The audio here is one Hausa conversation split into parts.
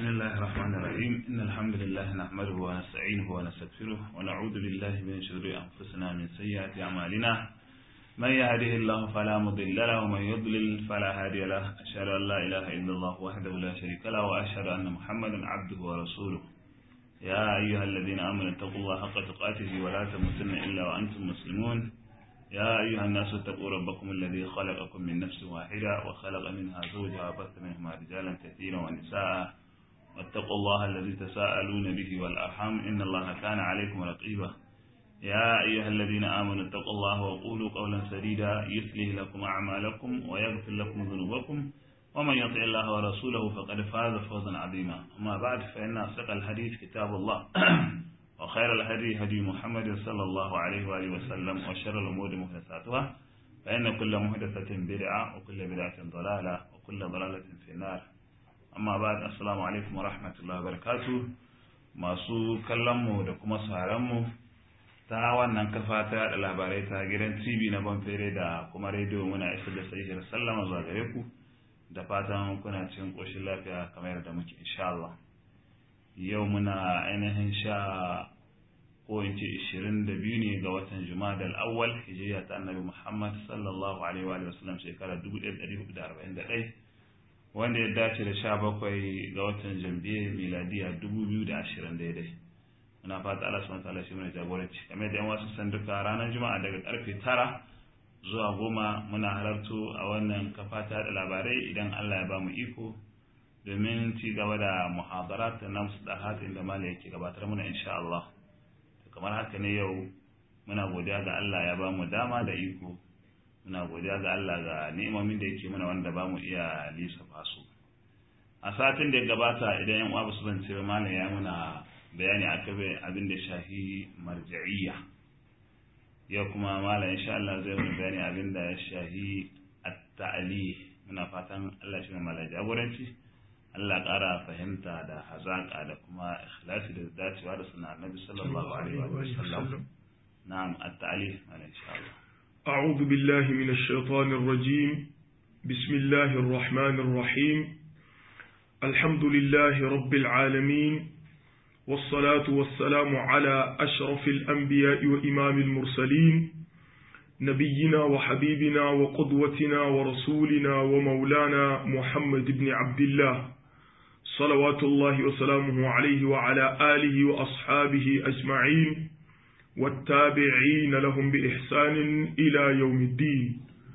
بسم الله الرحمن الرحيم إن الحمد لله نحمده ونستعينه ونستغفره ونعوذ بالله من شرور أنفسنا من سيئات أعمالنا من يهده الله فلا مضل له ومن يضلل فلا هادي له أشهد أن لا إله إلا الله وحده لا شريك له وأشهد أن محمدا عبده ورسوله يا أيها الذين آمنوا اتقوا الله حق تقاته ولا تموتن إلا وأنتم مسلمون يا أيها الناس اتقوا ربكم الذي خلقكم من نفس واحدة وخلق منها زوجها وبث منهما رجالا كثيرا ونساء واتقوا الله الذي تساءلون به والأرحام إن الله كان عليكم رقيبا يا أيها الذين آمنوا اتقوا الله وقولوا قولا سديدا يصلح لكم أعمالكم ويغفر لكم ذنوبكم ومن يطع الله ورسوله فقد فاز فوزا عظيما أما بعد فإن أصدق الحديث كتاب الله وخير الهدي هدي محمد صلى الله عليه وآله وسلم وشر الأمور محدثاتها فإن كل محدثة بدعة وكل بدعة ضلالة وكل ضلالة في النار amma ba da assalamu alaikum wa rahmatullahi wa barakatu masu kallonmu da kuma sauranmu ta wannan kafa ta yada labarai ta gidan tv na banfere da kuma rediyo muna isar da sahihar sallama zuwa gare ku da fatan kuna cikin koshin lafiya kamar yadda muke insha Allah yau muna ainihin sha ko in ce ishirin da biyu ne ga watan jumada al-awwal hijriya ta annabi muhammad sallallahu alaihi wa sallam shekara dubu ɗaya ɗari hudu da arba'in da ɗaya wanda ya dace da sha bakwai ga watan jambiya miladiya dubu biyu da ashirin daidai muna fata Allah subhanahu wataala shi mana jagoranci kamar da yan wasu san duka ranar juma'a daga karfe tara zuwa goma muna halarto a wannan kafa ta da labarai idan Allah ya ba mu iko domin ci gaba da muhadarat na musdahat inda mala yake gabatar muna insha Allah kamar haka ne yau muna godiya ga Allah ya ba mu dama da iko muna godiya ga Allah ga ni'imomin da yake mana wanda ba mu iya lissafa su a satin da ya gabata idan yan uwa su zance ba malam ya muna bayani akan abin da shahi marja'iyya yau kuma malam insha Allah zai mana bayani abin da ya shahi at-ta'ali muna fatan Allah shi mai malam jagoranci Allah ƙara fahimta da hazaƙa da kuma ikhlasi da dacewa da sunan Annabi sallallahu alaihi wa sallam na'am at-ta'ali malam insha Allah أعوذ بالله من الشيطان الرجيم بسم الله الرحمن الرحيم الحمد لله رب العالمين والصلاة والسلام على أشرف الأنبياء وإمام المرسلين نبينا وحبيبنا وقدوتنا ورسولنا ومولانا محمد بن عبد الله صلوات الله وسلامه عليه وعلى آله وأصحابه أجمعين والتابعين لهم بإحسان إلى يوم الدين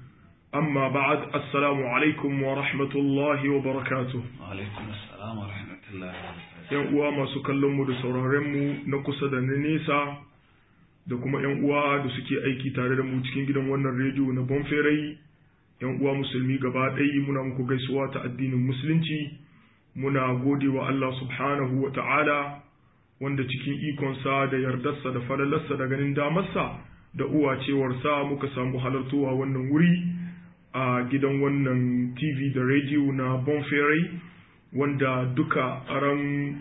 أما بعد السلام عليكم ورحمة الله وبركاته وعليكم السلام ورحمة الله وبركاته ‘Yan uwa masu kallonmu da sauraronmu na kusa da na nesa da kuma ‘yan uwa da suke aiki tare da mu cikin gidan wannan rediyo na Bonferai, ‘yan uwa musulmi gaba ɗaya muna muku gaisuwa ta addinin musulunci, muna gode wa Allah subhanahu wa ta'ala wanda cikin ikonsa da yardarsa da falalarsa da ganin damarsa da uwacewarsa muka samu halartowa wannan wuri a gidan wannan tv da rediyo na bonferai wanda duka a ran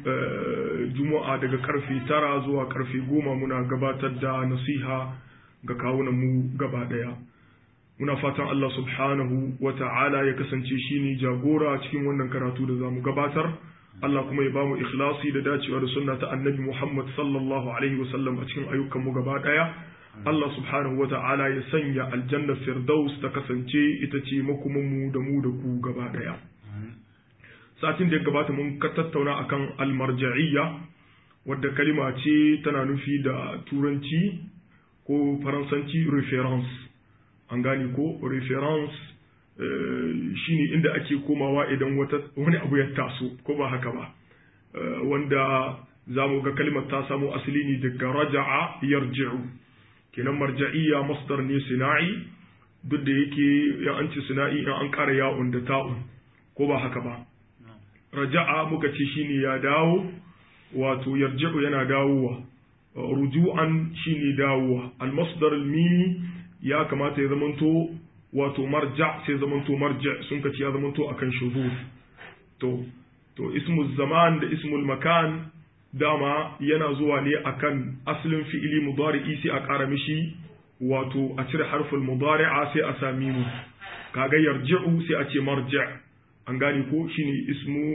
juma'a daga karfe tara zuwa karfe goma muna gabatar da nasiha ga kawunanmu gaba daya muna fatan Allah subhanahu wa ta'ala ya kasance shine jagora cikin wannan karatu da za mu gabatar Allah kuma ya bamu ikhlasi da dacewa da sunna ta annabi Muhammad sallallahu alaihi wasallam a cikin ayyukan mu gaba daya Allah subhanahu wa ta'ala ya sanya aljanna firdaus ta kasance ita ce makumin mu da mu da ku gaba daya satin da ya gabata mun ka tattauna akan almarja'iyya wadda kalima ce tana nufi da turanci ko faransanci reference an gane ko reference shine inda ake komawa idan wani abu ya taso ko ba haka ba wanda za mu ga kalimar ta samo asali ne daga raja'a yarji'u kenan marja'iyya masdar ne sina'i duk da yake ya an ci sina'i in an ƙara ya'un da ta'un ko ba haka ba raja'a muka ce shine ya dawo wato yarji'u yana dawowa ruju'an shine dawowa al-masdar al-mimi ya kamata ya zamanto wato marja sai zamanto marja sun kaci ya zamanto akan shuzuz to to ismul zaman da ismul makan dama yana zuwa ne akan asalin fi'ili mudari'i sai a ƙara mishi wato a cire harful mudari'a sai a sami mu kaga yarji'u sai a ce marja an gane ko shine ismu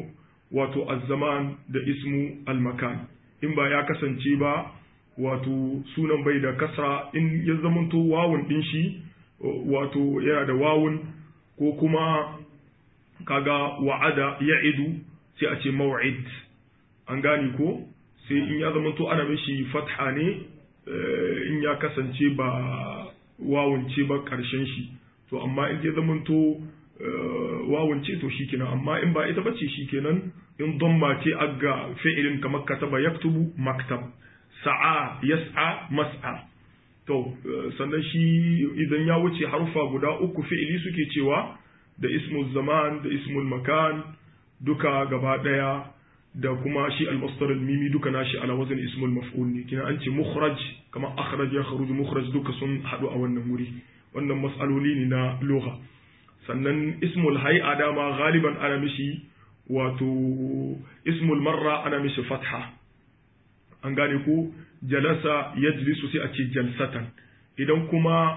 wato az-zaman da ismu al-makan in ba ya kasance ba wato sunan bai da kasra in ya zamanto wawun din shi wato yana da wawun ko kuma kaga wa'ada ya'idu sai a ce maw'id an gane ko sai in ya zamanto ana mishi fatha ne in ya kasance ba wawun ce ba karshen shi to amma in ya zamanto wawun ce to shikenan amma in ba ita bace shikenan in damma ce aga fi'ilin kamar kataba yaktubu maktab sa'a yas'a mas'a to sannan shi idan ya wuce harufa guda uku fi'ili suke cewa da ismul zaman da ismul makan duka gaba daya da kuma shi al-masdar al-mimi duka nashi ala wazn ismul maf'ul ne kina an ce mukhraj kama akhraj ya kharuju mukhraj duka sun hadu a wannan wuri wannan mas'aloli ne na lugha sannan ismul hay'a dama galiban ana mishi wato ismul marra ana mishi fatha an gane ko jalasa yajlisu sai a ce jalsatan idan kuma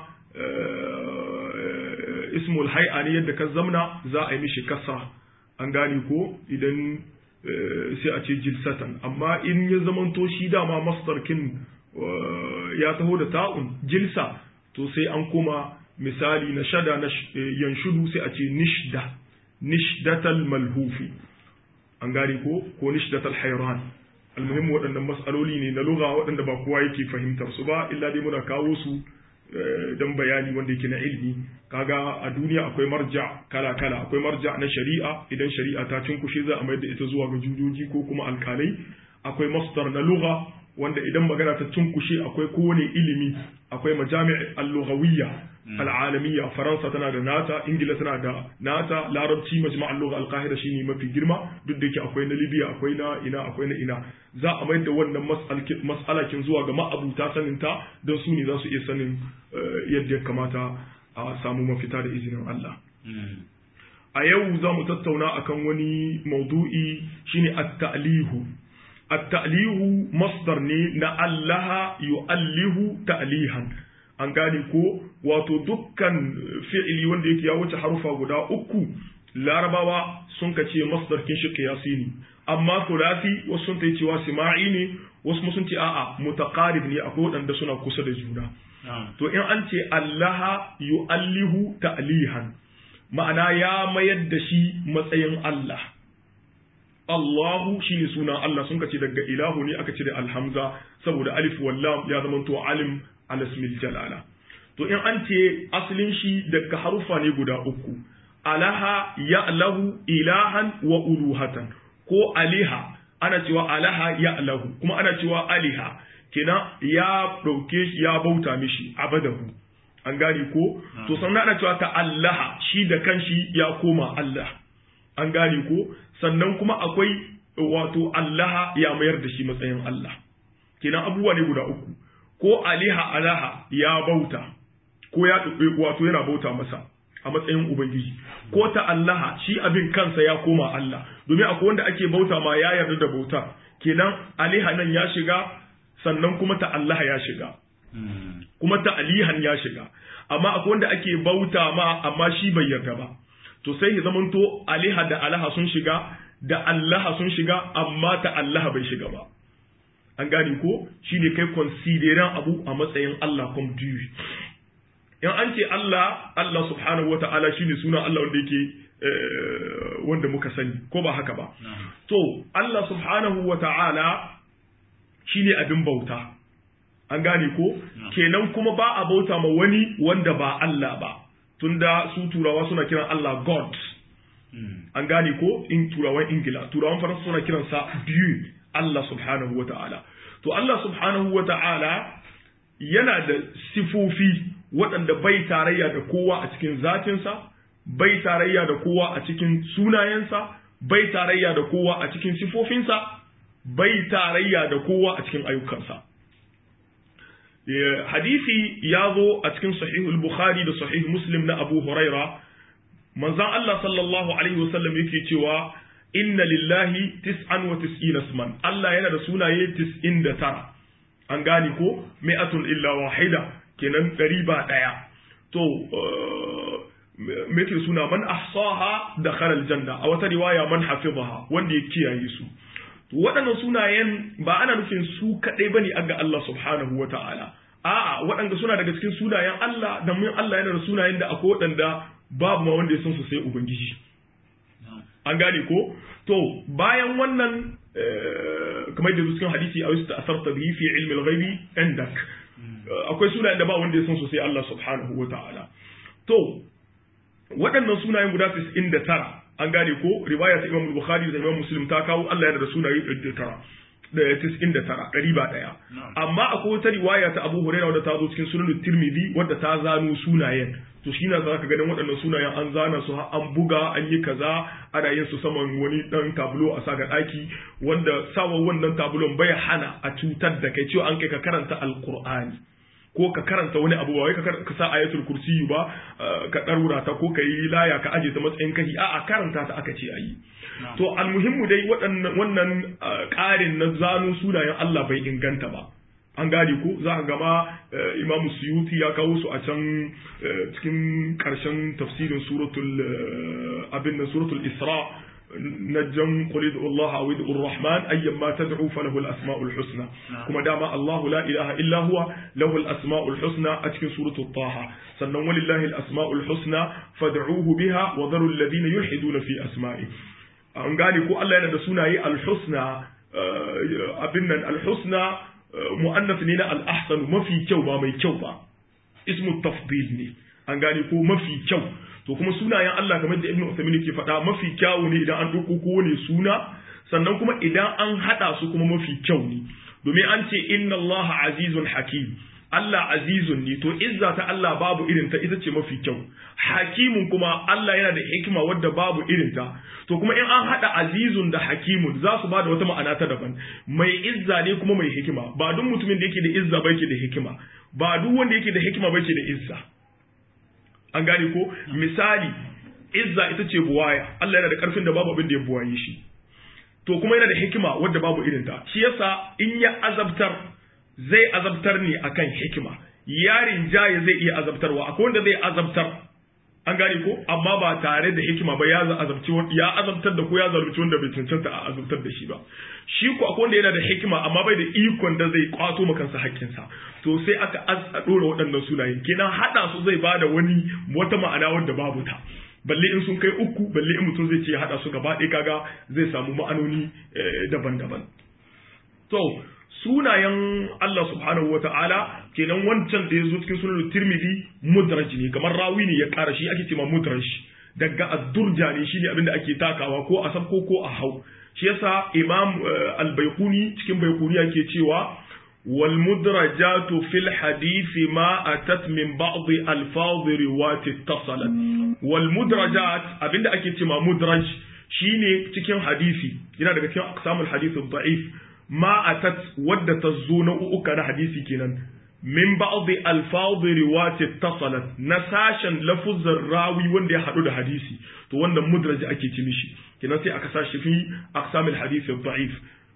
ismul hay'a ne yadda ka zamna za a yi mishi kasra an gane ko idan sai a ce jilsatan amma in ya zamanto shi dama masdarkin ya taho da ta'un jilsa to sai an koma misali na shada na yanshudu sai a ce nishda nishdatal malhufi an gane ko ko nishdatal hayran almuhim waɗannan mas'aloli ne na lugha waɗanda ba kowa yake fahimtar su ba illa dai muna kawo su dan bayani wanda yake na ilmi kaga a duniya akwai marja kala kala akwai marja na shari'a idan shari'a ta cinkushe za a mayar da ita zuwa ga jujoji ko kuma alkalai akwai masdar na lugha wanda idan magana ta cinkushe akwai kowane ilimi akwai majami' al-lughawiyya al-alamiyya faransa tana da nata ingila tana da nata larabci majma' al-lugha al-qahira shine mafi girma duk da yake akwai na libya akwai na ina akwai na ina za a mayar da wannan mas'alakin zuwa ga ma'abuta sanin ta don su ne za su iya sanin yadda ya kamata a samu mafita da izinin Allah a yau za mu tattauna akan wani maudu'i shine at-ta'lihu at-ta'lihu masdar ne na allaha yu'allihu ta'lihan an gane ko wato dukkan fi'ili wanda yake ya wuce harufa guda uku larabawa sun ka ce masdar kin shi qiyasi ne amma thulathi wasu sun ta cewa sima'i ne wasu sun ce a'a mutaqarib ne akwai wadanda suna kusa da juna to in an ce allaha yu'allihu ta'lihan ma'ana ya mayar da shi matsayin Allah Allahu shi ne sunan Allah sun kace daga ilahu ne aka cire alhamza saboda alif wallam ya zama to alim alasmil jalala to in an ce asalin shi daga harufa ne guda uku alaha ya'lahu ilahan wa uluhatan ko aliha ana cewa alaha ya'lahu kuma ana cewa aliha kenan ya dauke shi ya bauta mishi abadahu an gane ko to sannan ana cewa ta allaha shi da kanshi ya koma Allah an gane ko sannan kuma akwai wato allaha ya mayar da shi matsayin Allah kenan abubuwa ne guda uku ko aliha alaha ya bauta ko ya wato yana bauta masa a matsayin ubangiji ko ta allaha shi abin kansa ya koma Allah domin akwai wanda ake bauta ma ya yarda da bauta kenan aliha nan ya shiga sannan kuma ta allaha ya shiga kuma ta alihan ya shiga amma akwai wanda ake bauta ma amma shi bai yarda ba to sai ya zamanto aliha da alaha sun shiga da allaha sun shiga amma ta allaha bai shiga ba an gane ko shine kai consideran abu a matsayin Allah come to you in an ce Allah Allah subhanahu wata'ala shine suna Allah wanda yake wanda muka sani ko ba haka ba to Allah subhanahu wata'ala shine abin bauta an gane ko kenan kuma ba a bauta ma wani wanda ba Allah ba tunda su turawa suna kiran Allah God an gane ko in turawan ingila turawan faransa suna kiransa biyu Allah subhanahu wa ta'ala to Allah subhanahu wa ta'ala yana da sifofi waɗanda bai tarayya da kowa a cikin zatinsa bai tarayya da kowa a cikin sunayensa bai tarayya da kowa a cikin sifofinsa bai tarayya da kowa a cikin ayyukansa hadisi ya zo a cikin sahihul bukhari da sahih muslim na abu huraira manzon Allah sallallahu alaihi wasallam yake cewa inna lillahi tis'an wa tis'ina isman Allah yana da sunaye 99 an gane ko mi'atun illa wahida kenan ɗari ba ɗaya to me yake suna man ahsaha dakhala aljanna a wata riwaya man hafizaha wanda ya kiyaye su waɗannan sunayen ba ana nufin su kaɗai bane aga Allah subhanahu wa ta'ala a'a waɗanda suna daga cikin sunayen Allah da mun Allah yana da sunayen da akwai waɗanda babu ma wanda ya san su sai ubangiji an gane ko to bayan wannan kamar da cikin hadisi a wasu ta'asarta bihi fi ilmi al-ghaibi indak akwai sunayen da ba wanda ya san su sai Allah subhanahu wa ta'ala to waɗannan sunayen guda 99 an gane ko riwaya ta Imam Bukhari da Imam Muslim ta kawo Allah yana da sunaye 99 da tis'in da tara ɗari ba ɗaya amma akwai wata riwaya ta Abu Hurairah wadda ta zo cikin sunan Tirmidhi wadda ta zano sunayen to shi na zaka ganin waɗannan sunayen an zana su an buga an yi kaza ana yin su saman wani ɗan tablo a saga ɗaki wanda sawa wannan tablon bai hana a cutar da kai cewa an kai ka karanta alqur'ani ko ka karanta wani abu ba wai ka sa ayatul kursi ba ka ɗarura ta ko ka yi laya ka aje ta matsayin kahi a'a karanta ta aka ce ayi to almuhimmu dai wannan ƙarin na zano sunayen Allah bai inganta ba an gane ko za ka gama imamu suyuti ya kawo su a can cikin ƙarshen tafsirin suratul abin nan suratul isra نجم قل ادعوا الله او ادعوا الرحمن ايما تدعوا فله الاسماء الحسنى كما دام الله لا اله الا هو له الاسماء الحسنى اتكن سوره الطه sannan walillahi al-asma'ul husna fad'uhu biha wa dharu alladhina yulhiduna fi asma'i an gane ko Allah yana da sunaye al-husna abin nan al-husna mu'annas ne na al-ahsan mafi kyau ba mai kyau ba ismu tafdil ne an gane ko mafi kyau to kuma sunayen Allah kamar da Ibn Uthaymeen ke faɗa mafi kyawu ne idan an ɗauko kowane suna sannan kuma idan an haɗa su kuma mafi kyau ne domin an ce inna Allah azizun hakim Allah azizun ne to izza ta Allah babu irin ta ita ce mafi kyau hakimun kuma Allah yana da hikima wadda babu irin ta to kuma in an haɗa azizun da hakimun za su bada wata ma'ana ta daban mai izza ne kuma mai hikima ba duk mutumin da yake da izza ba yake da hikima ba duk wanda yake da hikima ba yake da izza an gane ko misali izza ita ce buwaya Allah yana da karfin da babu abin da ya buwaye shi to kuma yana da hikima wadda babu irin ta shi yasa in ya azabtar zai azabtar ne akan hikima yarin jaye zai iya azabtarwa akwai wanda zai azabtar an gane ko amma ba tare da hikima ba ya azabci ya azabtar da ko ya zalunci wanda bai cancanta a azabtar da shi ba shi ko akwai wanda yana da hikima amma bai da ikon da zai kwato ma kansa hakkinsa to sai aka a dora waɗannan sunayen kenan hada su zai bada wani wata ma'ana wanda babu ta balle in sun kai uku balle in mutum zai ce hada su gaba ɗaya kaga zai samu ma'anoni daban-daban to sunayen Allah subhanahu wa ta'ala kenan wancan da ya zo cikin sunan Tirmidhi mudraj ne kamar rawi ne ya ƙara shi ake cewa mudraj daga ad-durja ne shine abin da ake takawa ko a sabko ko a hau shi yasa Imam al-Baiquni cikin Baiquni yake cewa wal mudrajatu fil hadisi ma atat min ba'd alfaz riwayat ittasalat wal mudrajat abinda ake cewa mudraj shine cikin hadisi yana daga cikin aqsamul hadith da'if ma atat wadda ta zo na uka na hadisi kenan min ba'dhi alfadhi riwayati tasalat na sashen lafuzar rawi wanda ya hadu da hadisi to wannan mudraj ake ci mishi kenan sai aka sashi fi aqsamil hadith da'if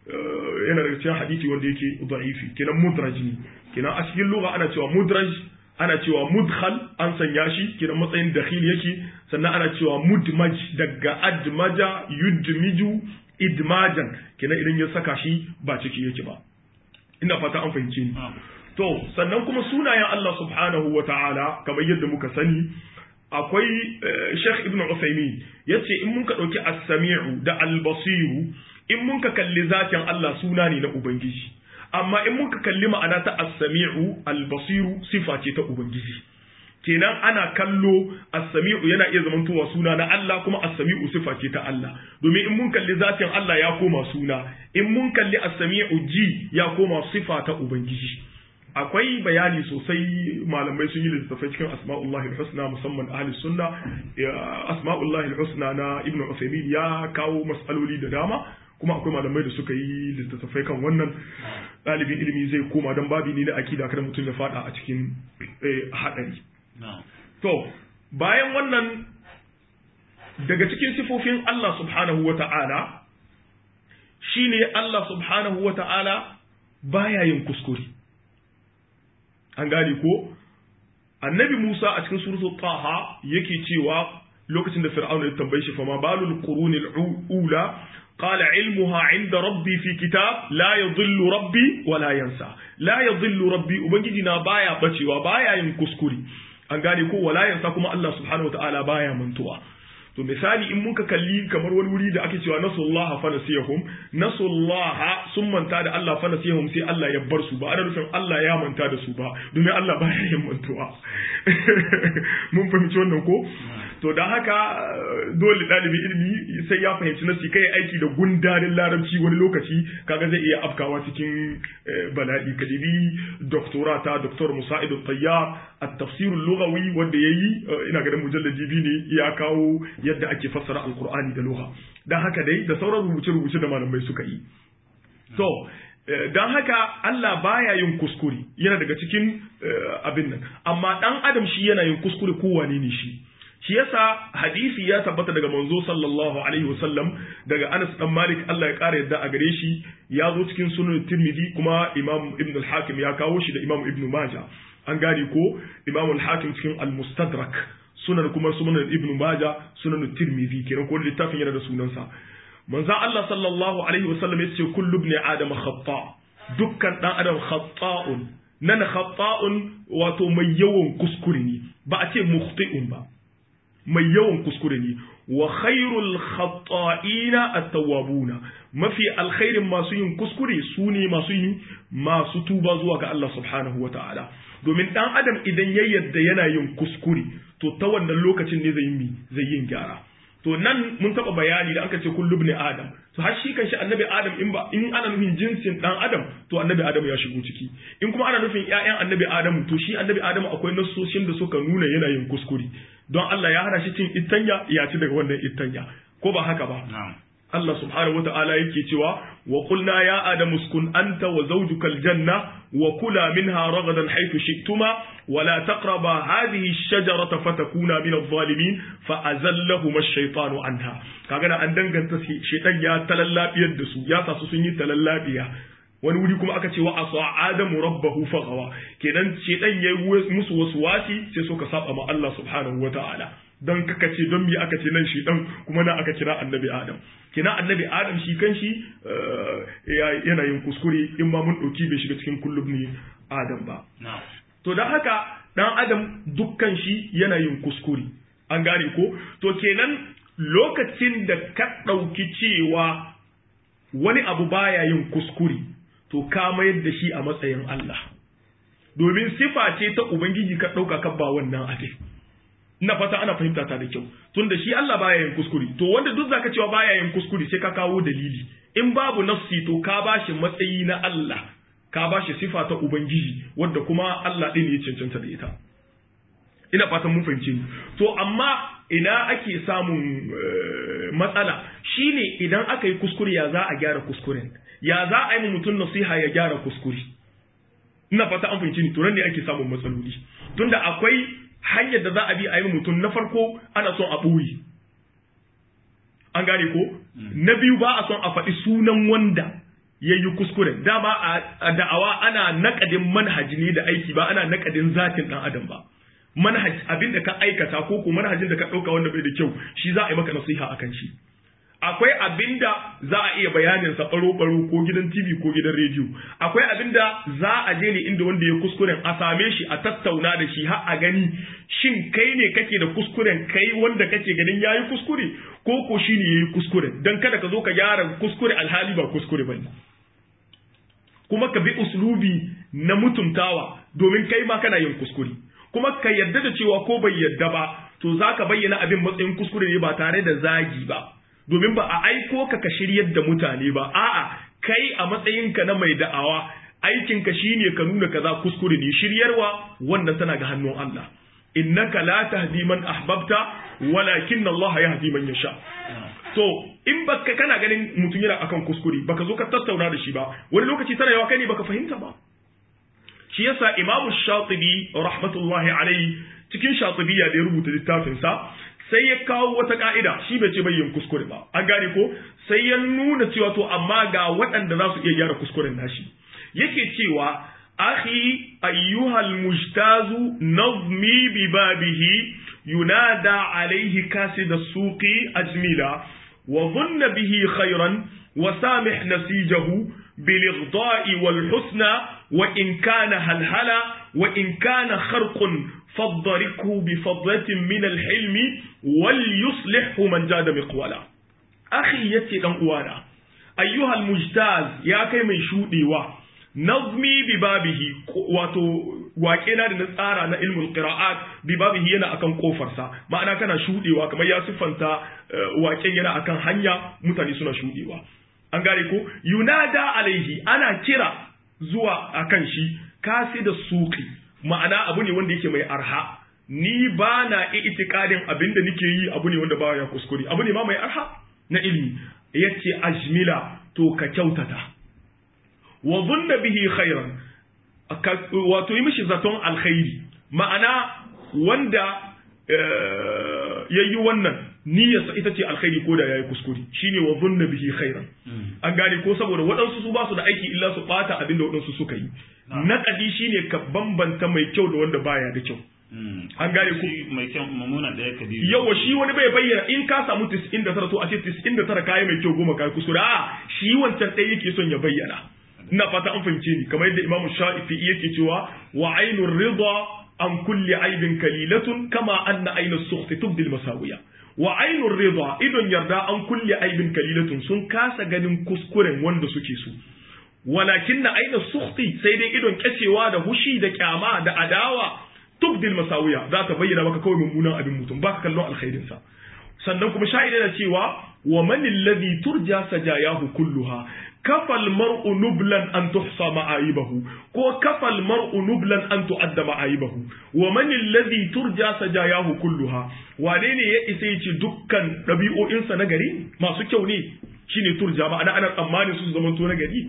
yana daga cikin hadisi wanda yake da'ifi kenan mudraj ne kenan a cikin lugha ana cewa mudraj ana cewa mudkhal an sanya shi kenan matsayin dakhil yake sannan ana cewa mudmaj daga admaja yudmiju idmajan kenan idan ya saka shi ba ciki yake ba ina fata an fahimce ni to sannan kuma sunayen Allah subhanahu wa ta'ala kamar yadda muka sani akwai Sheikh Ibn Uthaymeen yace in mun ka dauki as-sami'u da al-basiru in mun ka kalli zatin Allah suna ne na ubangiji amma in mun ka kalli ma'ana ta as-sami'u al-basiru sifa ce ta ubangiji kenan ana kallo as-sami'u yana iya zamantowa suna na Allah kuma as-sami'u sifa ce ta Allah domin in mun kalli zatin Allah ya koma suna in mun kalli as-sami'u ji ya koma sifa ta ubangiji akwai bayani sosai malamai sun yi littattafai cikin asma'ullahi husna musamman ahli sunna asma'ullahi husna na ibnu Uthaymeen ya kawo mas'aloli da dama kuma akwai malamai da suka yi littattafai kan wannan ɗalibin ilimi zai koma don babi ne na akida kada mutum ya fada a cikin haɗari To, bayan wannan daga cikin sifofin Allah subhanahu wa ta'ala shi ne Allah subhanahu wa ta'ala baya yin kuskure. An gane ko? annabi Musa a cikin suratul Taha yake cewa lokacin da Fir'auna ya tambaye shi fama balul qurunil ula qala ilmuha inda rabbi fi kitab la yadhillu rabbi wa la yansa la yadhillu rabbi ubangiji na baya bacewa baya yin kuskure an gane ko wala yansa kuma Allah subhanahu wataala baya mantuwa to misali in muka kalli kamar wani wuri da ake cewa nasullaha fa nasiyahum nasullaha sun manta da Allah fa nasiyahum sai Allah ya bar su ba ana nufin Allah ya manta da su ba domin Allah baya yin mantuwa mun fahimci wannan ko to da haka dole ɗalibin ilimi sai ya fahimci nasi kai aiki da gundarin larabci wani lokaci kaga zai iya afkawa cikin bala'i kadibi doktora ta doktor musa'id tayyar at-tafsir al-lughawi wanda yayi ina ganin mujalladi biyu ne ya kawo yadda ake fassara alqur'ani da lugha dan haka dai da sauran rubuce-rubuce da malamai suka yi to don haka Allah baya yin kuskure yana daga cikin abin nan amma dan adam shi yana yin kuskure kowane ne shi shi yasa hadisi ya tabbata daga manzo sallallahu alaihi wasallam daga Anas dan Malik Allah ya kara yadda a gare shi ya zo cikin sunan Tirmidhi kuma Imam Ibn al-Hakim ya kawo shi da Imam Ibn Majah an gane ko Imam al-Hakim cikin al-Mustadrak sunan kuma sunan Ibn Majah sunan Tirmidhi kenan ko littafin yana da sunansa manzo Allah sallallahu alaihi wasallam yace kullu ibn adam khata dukkan dan adam khata'un nan khata'un wato mai yawan kuskure ne ba a ce mukhti'un ba mai yawan kuskure ne wa khairul khata'ina at-tawwabuna mafi alkhairin masu yin kuskure su ne masu yin masu tuba zuwa ga Allah subhanahu wata'ala domin dan adam idan ya yarda yana yin kuskure to ta wannan lokacin ne zai yi zai yin gyara to nan mun taba bayani da aka ce kullu ibn adam to har shi kanshi annabi adam in ba in ana nufin jinsin dan adam to annabi adam ya shigo ciki in kuma ana nufin ƴaƴan annabi adam to shi annabi adam akwai nasoshin da suka nuna yana yin kuskure don Allah ya hana shi cin ittanya ya ci daga wannan ittanya ko ba haka ba Allah subhanahu wata'ala yake cewa wa qulna ya adamu uskun anta wa zawjukal janna wa kula minha ragadan haythu shi'tuma wa la taqraba hadhihi ash-shajarata fatakuna min adh-dhalimin fa azallahuma ash-shaytanu anha kaga an danganta shaytan ya talallabiyar da su ya sa su sun yi talallabiya wani wuri kuma aka ce wa asa adamu rabbahu faghawa kenan shaytan yayi musu wasu wasi sai suka saba ma Allah subhanahu wata'ala don kaka ce don me aka ce nan shi dan kuma na aka kira annabi adam kina annabi adam shi kan shi yana yin kuskure in ma mun ɗauki bai shiga cikin kullum ne adam ba to don haka dan adam dukkan shi yana yin kuskure an gane ko to kenan lokacin da ka ɗauki cewa wani abu baya yin kuskure to ka mayar da shi a matsayin Allah domin sifa ce ta ubangiji ka ɗauka ka ba wannan abin ina fata ana fahimta ta da kyau tunda shi Allah baya yin kuskure to wanda duk zaka cewa baya yin kuskure sai ka kawo dalili in babu nafsi to ka bashi matsayi na Allah ka bashi sifa ta ubangiji wanda kuma Allah din ya cancanta da ita ina fatan mun fahimce ni to amma ina ake samun matsala shine idan aka yi kuskure ya za a gyara kuskuren ya za a yi mutum nasiha ya gyara kuskure ina fata an fahimci ni to nan ne ake samun matsaloli tunda akwai hanyar da za a bi a yi mutum na farko ana son a ɓoye an gane ko na biyu ba a son a faɗi sunan wanda ya yi kuskure dama a da'awa ana naƙadin manhaji ne da aiki ba ana naƙadin zatin ɗan adam ba manhaj abin da ka aikata ko ko manhajin da ka ɗauka wanda bai da kyau shi za a yi maka nasiha akan shi akwai abin da za a iya bayanin sa baro-baro ko gidan TV ko gidan rediyo akwai abin da za a je ne inda wanda ya kuskuren a same shi a tattauna da shi har a gani shin kai ne kake da kuskuren kai wanda kake ganin yayi kuskure ko ko shi ne yayi kuskure dan kada ka zo ka gyara kuskure alhali ba kuskure bane kuma ka bi uslubi na mutuntawa domin kai ma kana yin kuskure kuma ka yarda da cewa ko bai yarda ba to zaka bayyana abin matsayin kuskure ne ba tare da zagi ba domin ba a aiko ka ka shiryar da mutane ba a'a kai a matsayinka na mai da'awa aikinka shine ka nuna kaza kuskure ne shiryarwa wannan tana ga hannun Allah innaka la tahdi man ahbabta walakin Allah yahdi man yasha to in baka kana ganin mutum yana akan kuskure baka zo ka tattauna da shi ba wani lokaci tana yawa kai ne baka fahimta ba shi yasa Imam Shatibi rahmatullahi alaihi cikin Shatibiyya da ya rubuta littafin sa sai ya kawo wata ka'ida shi bai ce yin kuskure ba an gane ko sai ya nuna cewa to amma ga waɗanda za su iya gyara kuskuren nashi yake cewa أخي أيها المجتاز نظمي ببابه ينادى عليه كاسد السوق أجملا وظن به خيرا وسامح نسيجه بالإغضاء والحسنى وإن كان هلهلا وإن كان خرق فضركه بفضلة من الحلم وليصلحه من جاد مقولا أخي يتي أوانا أيها المجتاز يا كي من شودي nazmi bi babihi wato wake na da na tsara na ilmul qira'at bi babihi yana akan kofarsa ma'ana kana shudewa kamar ya siffanta waken yana akan hanya mutane suna shudewa an gane ko yunada alaihi ana kira zuwa akan shi kasi da suki ma'ana abu ne wanda yake mai arha ni ba na itikadin abin da nake yi abu ne wanda ba ya kuskure abu ne ma mai arha na ilimi yace ajmila to ka kyautata wa zunna bihi khairan wato yi mishi zaton alkhairi ma'ana wanda yayi wannan niyyarsa ita ce alkhairi ko da yayi kuskure shine wa zunna bihi khairan an gane ko saboda waɗansu su ba su da aiki illa su bata abin da waɗansu suka yi naƙadi shine ka bambanta mai kyau da wanda baya da kyau an gane ku mai kyau mamuna ɗaya ka yawa shi wani bai bayyana in ka samu 99 to a ce 99 kayi mai kyau goma kayi kuskure a shi wancan ɗaya yake son ya bayyana ina fata an fahimce ni kamar yadda Imam Shafi'i yake cewa wa ainur ridha an kulli aibin kalilatun kama anna ainus sukhti tubdi masawiya wa ainur ridha idon yarda an kulli aibin kalilatun sun kasa ganin kuskuren wanda suke so walakin na ainus sukhti sai dai idon kyacewa da hushi da kyama da adawa tubdil masawiya za ta bayyana maka kawai mummunan abin mutum baka kallon alkhairin sa sannan kuma sha'ida da cewa wa man alladhi turja sajayahu kulluha kafal mar'u nublan an tuhsa ma'aibahu ko kafal mar'u nublan an tu'adda ma'aibahu wa man alladhi turja sajayahu kulluha wane ne ya isa yace dukkan dabi'o'insa na gari masu kyau ne shine turja ma'ana ana tsammanin su zaman to na gari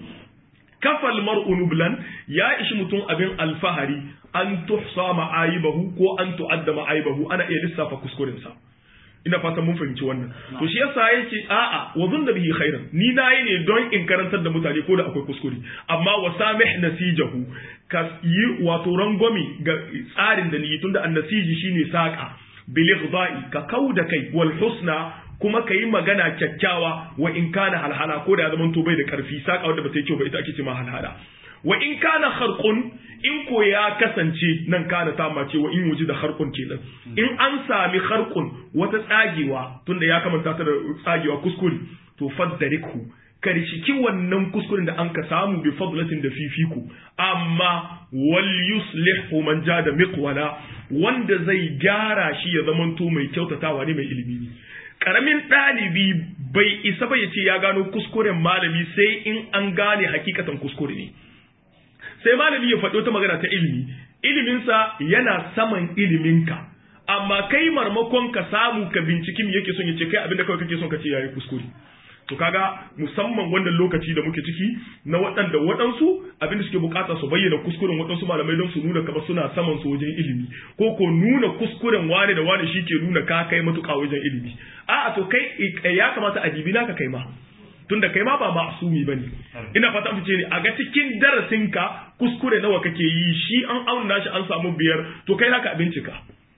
kafal mar'u nublan ya ishi mutum abin alfahari an tuhsa ma'aibahu ko an tu'adda ma'aibahu ana iya lissafa kuskurensa ina fatan mun fahimci wannan to shi yasa yace a'a wa zunna bihi khairan ni nayi ne don in karantar da mutane ko da akwai kuskure amma wa samih nasijahu ka yi wato rangwami ga tsarin da ni tunda annasiji shine saka bil ighdai ka kauda kai wal husna kuma ka yi magana kyakkyawa wa in kana halhala ko da ya zama to bai da karfi saka wanda ba ta yi kyau ba ita ake ce ma halhala wa in kana kharqun in ko ya kasance nan kana ta mace wa in wuji da kharqun kenan in an sami kharqun wata tsagewa tunda ya kamanta ta da tsagewa kuskure to faddariku karshiki wannan kuskuren da an ka samu bi fadlatin da fifiku amma wal yuslihu man jada miqwala wanda zai gyara shi ya zamanto mai kyautatawa ne mai ilimi ne karamin ɗalibi bai isa ba ya ce ya gano kuskuren malami sai in an gane hakikatan kuskure ne sai malami ya faɗi wata magana ta ilimi iliminsa yana saman iliminka amma kai marmakon ka samu ka binciki me yake son ya ce kai abinda kawai kake son ka ce yayi kuskure to kaga musamman wannan lokaci da muke ciki na waɗanda waɗansu abinda suke bukata su bayyana kuskuren waɗansu malamai don su nuna kamar suna saman su wajen ilimi ko ko nuna kuskuren wane da wane shi ke nuna ka kai matuƙa wajen ilimi a'a to kai ya kamata a dibi naka kai ma tunda kai ma ba ma'asumi bane ina fata fice ne a ga cikin darasinka kuskure nawa kake yi shi an auna shi an samu biyar to kai naka bincika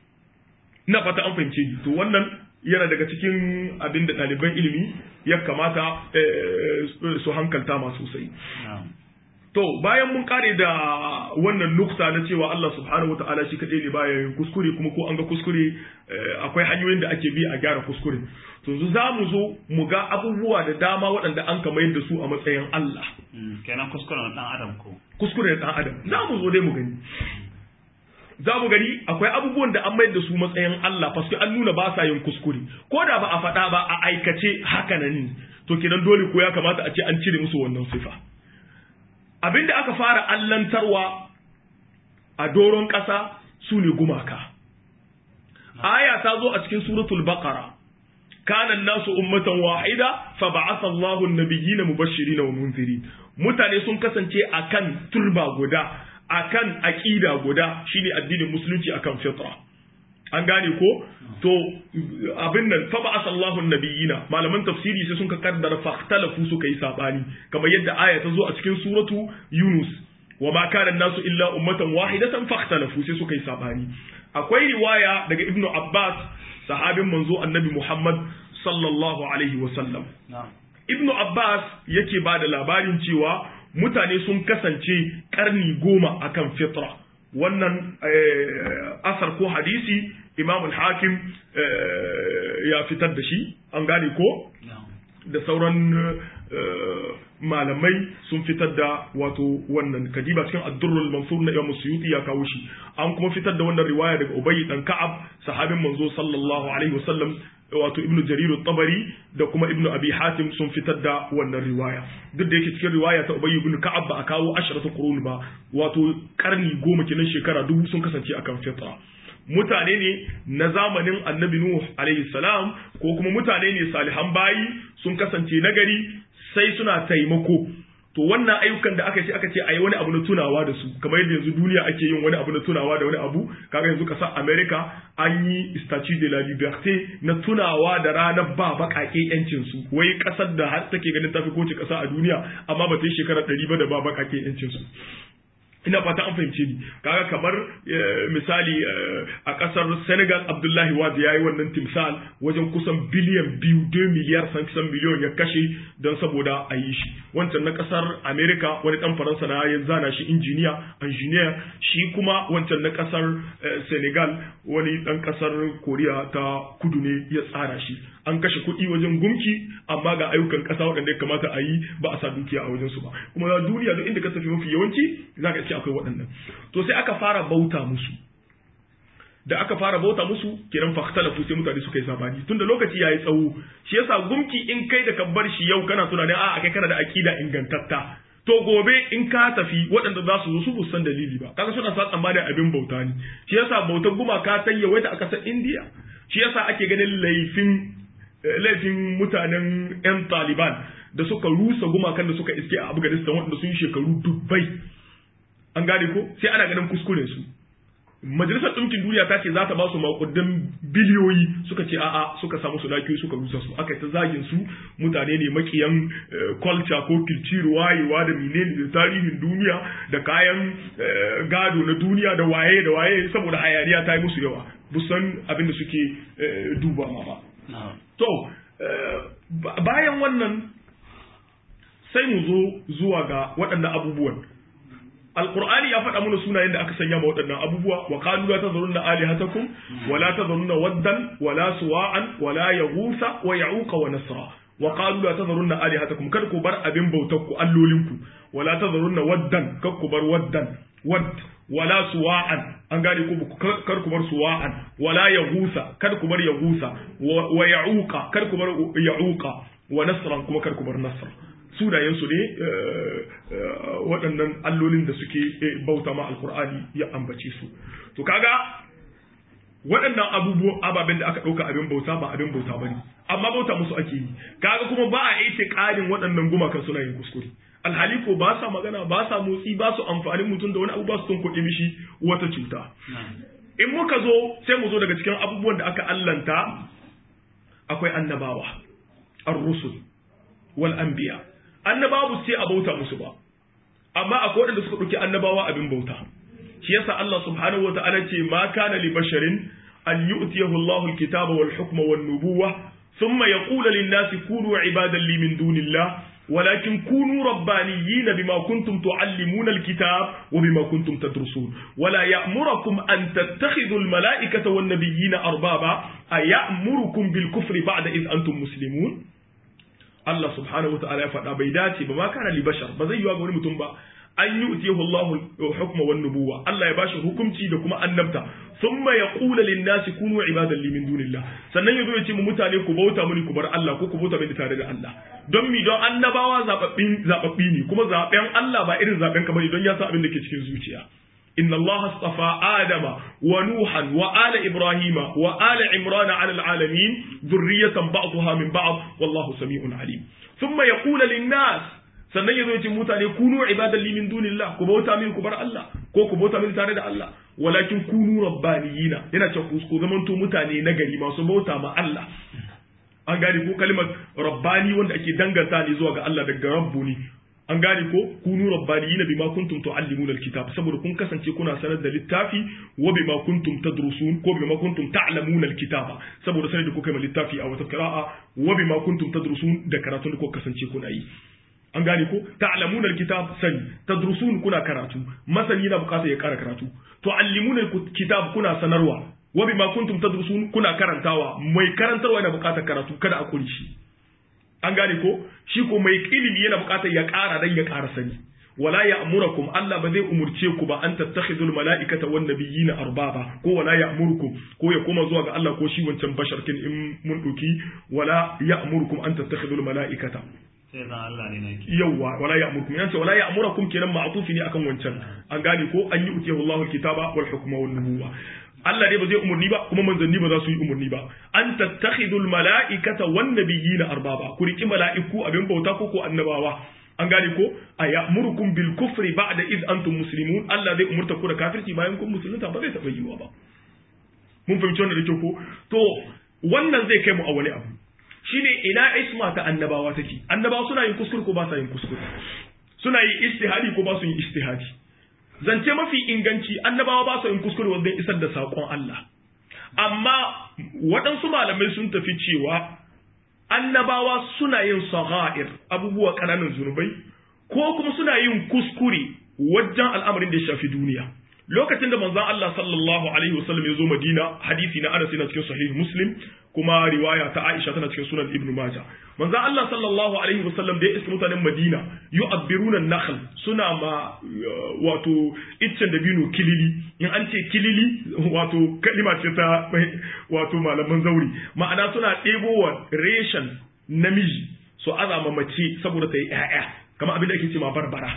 ina fata an fahimce ni to wannan yana daga cikin abin da ɗaliban ilimi ya kamata su hankalta ma sosai to bayan mun kare da wannan nukta na cewa Allah subhanahu wata'ala shi kaɗai ne baya yin kuskure kuma ko an ga kuskure akwai hanyoyin da ake bi a gyara kuskure to yanzu za mu zo mu ga abubuwa da dama waɗanda an ka mayar da su a matsayin Allah kenan kuskuren ɗan adam ko kuskure ɗan adam za mu zo dai mu gani za mu gani akwai abubuwan da an mayar da su matsayin Allah paske an nuna ba sa yin kuskure ko da ba a faɗa ba a aikace haka nan to kenan dole ko ya kamata a ce an cire musu wannan sifa abinda aka fara allantarwa a doron ƙasa su ne gumaka aya ta zo a cikin suratul baqara kana nasu ummatan wahida fa ba'atha Allahu an-nabiyyina mubashirin wa munzirin mutane sun kasance akan turba guda akan aqida guda shine addinin musulunci akan fitra an gane ko to abin nan fa ba asallahu nabiyina malaman tafsiri sai sun ka kaddara fahtalafu suka yi sabani kamar yadda aya ta zo a cikin suratu yunus wa ma kana nasu illa ummatan wahidatan fakhtalafu sai suka yi sabani akwai riwaya daga ibnu abbas sahabin manzo annabi muhammad sallallahu alaihi wa sallam ibnu abbas yake ba da labarin cewa mutane sun kasance karni goma akan fitra wannan asar ko hadisi imam al-hakim ya fitar da shi an gane ko da sauran malamai sun fitar da wato wannan kadiba cikin addurrul mansur na Imam Suyuti ya kawo shi an kuma fitar da wannan riwaya daga Ubay dan Ka'ab sahabin manzo sallallahu alaihi wasallam wato Ibn Jarir at-Tabari da kuma Ibn Abi Hatim sun fitar da wannan riwaya duk da yake cikin riwaya ta Ubay ibn Ka'ab ba a kawo ashratu qurun ba wato karni goma kenan shekara dubu sun kasance akan fitra mutane ne na zamanin annabi Nuh alaihi salam ko kuma mutane ne salihan bayi sun kasance nagari sai suna taimako to wannan ayyukan da aka ce aka ce ayi wani abu na tunawa da su kamar yadda yanzu duniya ake yin wani abu na tunawa da wani abu kaga yanzu kasar America an yi statue de la liberté na tunawa da ranar ba bakake yancin su wai kasar da har take ganin tafi kowace kasa a duniya amma ba ta yi shekara 100 ba da ba bakake yancin su ina fata an fahimce ni kaga kamar misali a kasar Senegal Abdullahi Wade yayi wannan timsal wajen kusan biliyan biyu 2 miliyar san kusan biliyon ya kashe don saboda a yi shi wancan na kasar America wani dan Faransa na ya zana shi injiniya engineer shi kuma wancan na kasar Senegal wani dan kasar Korea ta kudu ne ya tsara shi an kashe kuɗi wajen gumki amma ga ayyukan ƙasa waɗanda ya kamata a yi ba a sa dukiya a wajen su ba kuma duniya duk inda ka tafi mafi yawanci za ka ce akwai waɗannan to sai aka fara bauta musu da aka fara bauta musu kiran fahtalafu sai mutane suka yi sabani tunda lokaci yayi tsawo shi yasa gumki in kai da ka bar shi yau kana tunanin a kai kana da akida ingantatta to gobe in ka tafi waɗanda za su zo su san dalili ba kaga suna sa tsammanin abin bauta ne shi yasa bautar gumaka ta yawaita a ƙasar Indiya shi yasa ake ganin laifin laifin mutanen 'yan taliban da suka rusa gumakan da suka iske a afghanistan waɗanda sun yi shekaru dubbai an gane ko sai ana ganin kuskuren su majalisar ɗinkin duniya ta ce za ta ba su maƙudan biliyoyi suka ce a'a suka samu su lafiyoyi suka rusa su aka ta zagin su mutane ne makiyan culture ko culture wayewa da menene da tarihin duniya da kayan gado na duniya da waye da waye saboda hayaniya ta yi musu yawa busan abin da suke duba ma ba To, bayan wannan sai mu zo zuwa ga waɗannan abubuwan. Alƙur'ani ya faɗa mana sunayen da aka sanya ma waɗannan abubuwa, wa qalu la tazarunna alihatakum wa la tazarunna waddan wa la suwa'an wa la yaghutha wa ya'uqa wa nasra. Wa qalu la tazarunna alihatakum kar ku bar abin bautar ku allolinku wa la tazarunna waddan kar ku bar waddan wadd wala suwa'an an gane ku kar ku bar suwa'an wala yagusa kar ku bar yagusa wa ya'uqa kar ku bar ya'uqa wa nasran kuma kar ku bar nasr sunayen su ne waɗannan allolin da suke bauta ma alqur'ani ya ambace su to kaga waɗannan abubuwan ababen da aka ɗauka abin bauta ba abin bauta bane amma bauta musu ake yi kaga kuma ba a yi ƙarin waɗannan gumakan suna yin kuskure alhali ko ba sa magana ba sa motsi ba su amfanin mutum da wani abu ba su tunkuɗe mishi wata cuta in muka zo sai mu zo daga cikin abubuwan da aka allanta akwai annabawa ar-rusul wal anbiya annabawa sai a bauta musu ba amma akwai waɗanda suka ɗauki annabawa abin bauta shi yasa Allah subhanahu wa ta'ala ce ma kana li basharin an yu'tiyahu Allahu al-kitaba wal hukma wan nubuwa thumma yaqulu lin-nasi kunu ibadan li min dunillah ولكن كونوا ربانيين بما كنتم تعلمون الكتاب وبما كنتم تدرسون ولا يأمركم أن تتخذوا الملائكة والنبيين أربابا أيأمركم بالكفر بعد إذ أنتم مسلمون الله سبحانه وتعالى فدا بيداتي بما كان لبشر بزي يواغ وني متوم با an yi utiyahu Allahu hukma wan nubuwa Allah ya bashi hukunci da kuma annabta thumma yaqulu lin nasi kunu ibadan li min dunillah sannan yazo ya ce mu mutane ku bauta muni ku bar Allah ko ku bauta mini tare da Allah don mi don annabawa zababbin zababbi ne kuma zaben Allah ba irin zaben kamar don ya san abin da ke cikin zuciya إن الله اصطفى آدم ونوحا وآل إبراهيم وآل عمران على العالمين ذرية بعضها من بعض والله سميع عليم ثم يقول للناس sannan ya zo ya ce mutane kunu ibadan li min dunillah ku bauta min ku bar Allah ko ku bauta min tare da Allah walakin kunu rabbaniyina yana ce ku zamanto mutane na gari masu bauta ma Allah an gane ko kalimar rabbani wanda ake danganta ne zuwa ga Allah daga rabbu ne an gane ko kunu rabbaniyina bima kuntum tuallimuna alkitab saboda kun kasance kuna sanar da littafi wa bima kuntum tadrusun ko bima kuntum ta'lamuna alkitaba saboda sanar da kuka yi littafi a wata qira'a wa bima kuntum tadrusun da karatun da kuka kasance kuna yi an gane ko ta'lamuna alkitab sani tadrusun kuna karatu masani na bukata ya kara karatu tuallimuna alkitab kuna sanarwa wa bima kuntum tadrusun kuna karantawa mai karantarwa yana bukatar karatu kada a kuri shi an gane ko shi ko mai ilimi yana bukatar ya ƙara dan ya ƙara sani wala ya'murukum Allah ba zai umurce ku ba an tattakhidul mala'ikata wan nabiyina arbaba ko wala ya'murukum ko ya koma zuwa ga Allah ko shi wancan basharkin in mun duki wala ya'murukum an tattakhidul mala'ikata sai zan Allah ne nake yawa wala ya'murukum yace wala ya'murukum kenan ma'tufi ne akan wancan an gane ko an yi utiyahu Allahu alkitaba wal hukma wan nubuwa Allah dai ba zai umurni ba kuma manzanni ba za su yi umurni ba an tattakhidul mala'ikata wan nabiyina arbaba ku riki mala'iku abin bauta ko ko annabawa an gane ko a ya'murukum bil kufri ba'da iz antum muslimun Allah zai umurta ku da kafirci bayan kun musulunta ba zai taba yiwa ba mun fahimci wannan da kyau ko to wannan zai kai mu a wani abu shine ina isma ta annabawa take annabawa suna yin kuskure ko ba sa yin kuskure suna yin istihadi ko ba su yin istihadi zance mafi inganci annabawa ba su yin kuskure wajen isar da saƙon Allah amma waɗansu malamai sun tafi cewa annabawa suna yin sagha'ir abubuwa ƙananan zunubai ko kuma suna yin kuskure wajen al'amarin da ya shafi duniya lokacin da manzon Allah sallallahu alaihi wasallam ya zo Madina hadisi na Anas yana cikin sahih Muslim kuma riwaya ta Aisha tana cikin sunan Ibn Majah manzon Allah sallallahu alaihi wasallam da ya iska mutanen Madina yu'abbiruna an-nakhl suna ma wato iccen dabino kilili in an ce kilili wato kalima ce ta wato malaman zauri ma'ana suna ɗebowa reshen namiji su azama mace saboda ta yi ƴaƴa kamar abin da ake ce ma barbara